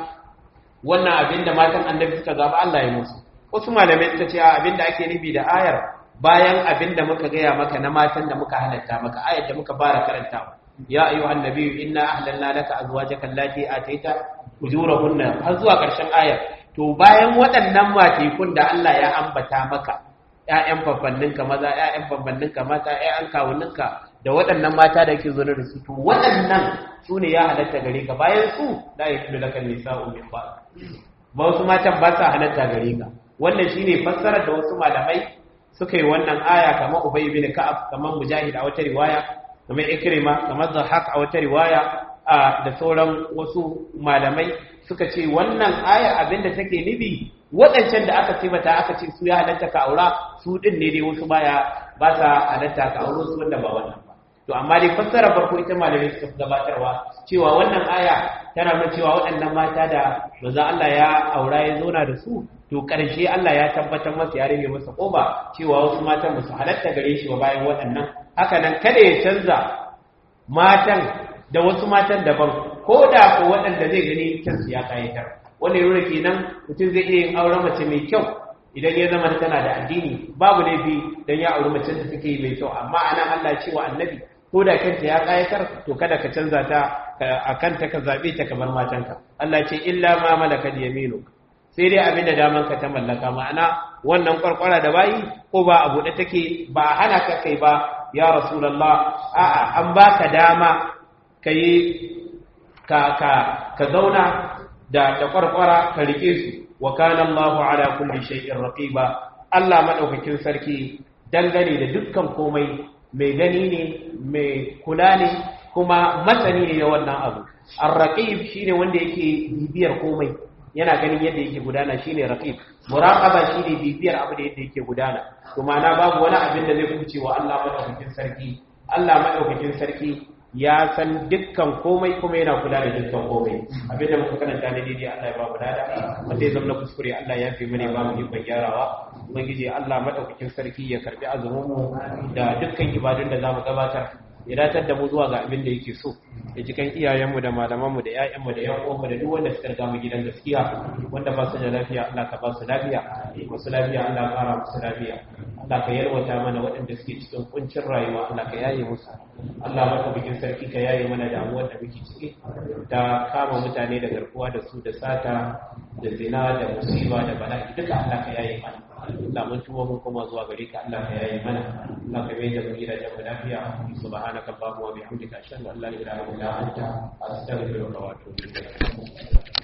wannan abin da matan annabi suka zaba Allah ya musu wasu malamai suka ce abin da ake nufi da ayar bayan abin da muka gaya maka na matan da muka halatta maka ayar da muka fara karantawa ya ayyuhan nabiyyu inna ahlalna laka azwajaka allati ataita ujurahunna har zuwa ƙarshen ayar to bayan waɗannan matekun da Allah ya ambata maka ƴaƴan babbanninka maza ƴaƴan babbanninka mata ƴaƴan kawuninka da waɗannan mata da ke zaune da su to waɗannan su ne ya halatta gare ka bayan su la yakilu laka nisa'u min ba ba wasu matan ba sa halatta gare ka wannan shine fassarar da wasu malamai suka yi wannan aya kamar Ubay bin Ka'ab kamar Mujahid a wata riwaya kamar Ikrima kamar Zahaq a wata riwaya da sauran wasu malamai suka ce wannan aya abinda take nufi waɗancan da aka taimata aka ce su ya halatta ka aura su ɗin ne dai wasu baya ba sa halatta ka aure su wanda ba wannan ba to amma dai fassara farko ita malamai suka gabatarwa cewa wannan aya tana nuna cewa waɗannan mata da manzon Allah ya aura ya zauna da su to ƙarshe Allah ya tabbatar masa ya rage masa ƙoba cewa wasu matan ba su halatta gare shi ba bayan waɗannan haka nan kada ya canza matan da wasu matan daban ko da ko waɗanda zai gani kansu ya kayatar wanda yau kenan mutum zai iya yin auren mace mai kyau idan ya zama tana da addini babu laifi dan ya auri mace da take mai kyau amma anan Allah cewa annabi ko da kanta ya kayatar to kada ka canza ta a kanta ka zabe ta kamar matanka Allah ce illa ma malakat yaminuk sai dai abin da daman ka ta mallaka ma'ana wannan kwarkwara da bayi ko ba a buɗe take ba a hana ka kai ba ya rasulullah a'a an baka dama kai ka ka ka zauna da da kwarkwara ka rike su wa kana Allahu ala kulli shay'in raqiba Allah madaukakin sarki dangane da dukkan komai mai gani ne mai kula ne kuma masani ne na wannan abu ar-raqib shine wanda yake bibiyar komai yana ganin yadda yake gudana shine raqib muraqaba shine bibiyar abu da yadda yake gudana to ma'ana babu wani abin da zai kuce wa Allah madaukakin sarki Allah madaukakin sarki ya san dukkan komai kuma yana kula da dukkan komai abinda muka karanta ne daidai Allah ya ba mu dada wanda ya zama kuskure Allah ya fi mani ba mu ikon gyarawa ubangiji Allah madaukakin sarki ya karbi azumin mu da dukkan ibadun da zamu gabatar ya datar da mu zuwa ga abin da yake so ya ji kan iyayenmu da malamanmu da ƴaƴanmu da ƴan uwanmu da duk wanda suka riga mu gidan gaskiya wanda ba su da lafiya Allah ka ba su lafiya masu lafiya Allah ka fara musu lafiya Allah ka yalwata mana waɗanda suke cikin kuncin rayuwa Allah ka yaye musu Allah maka bikin sarki ka yaye mana damuwar da muke ciki da kama mutane da garkuwa da su da sata da zina da musiba da bala'i duka Allah ka yaye mana Allah mun tuba mun koma zuwa gare ka Allah ka yaye mana Allah ka mai da mu gidajen mu lafiya subhanaka allahumma wa bihamdika ashhadu an la ilaha illa anta astaghfiruka wa atubu ilayk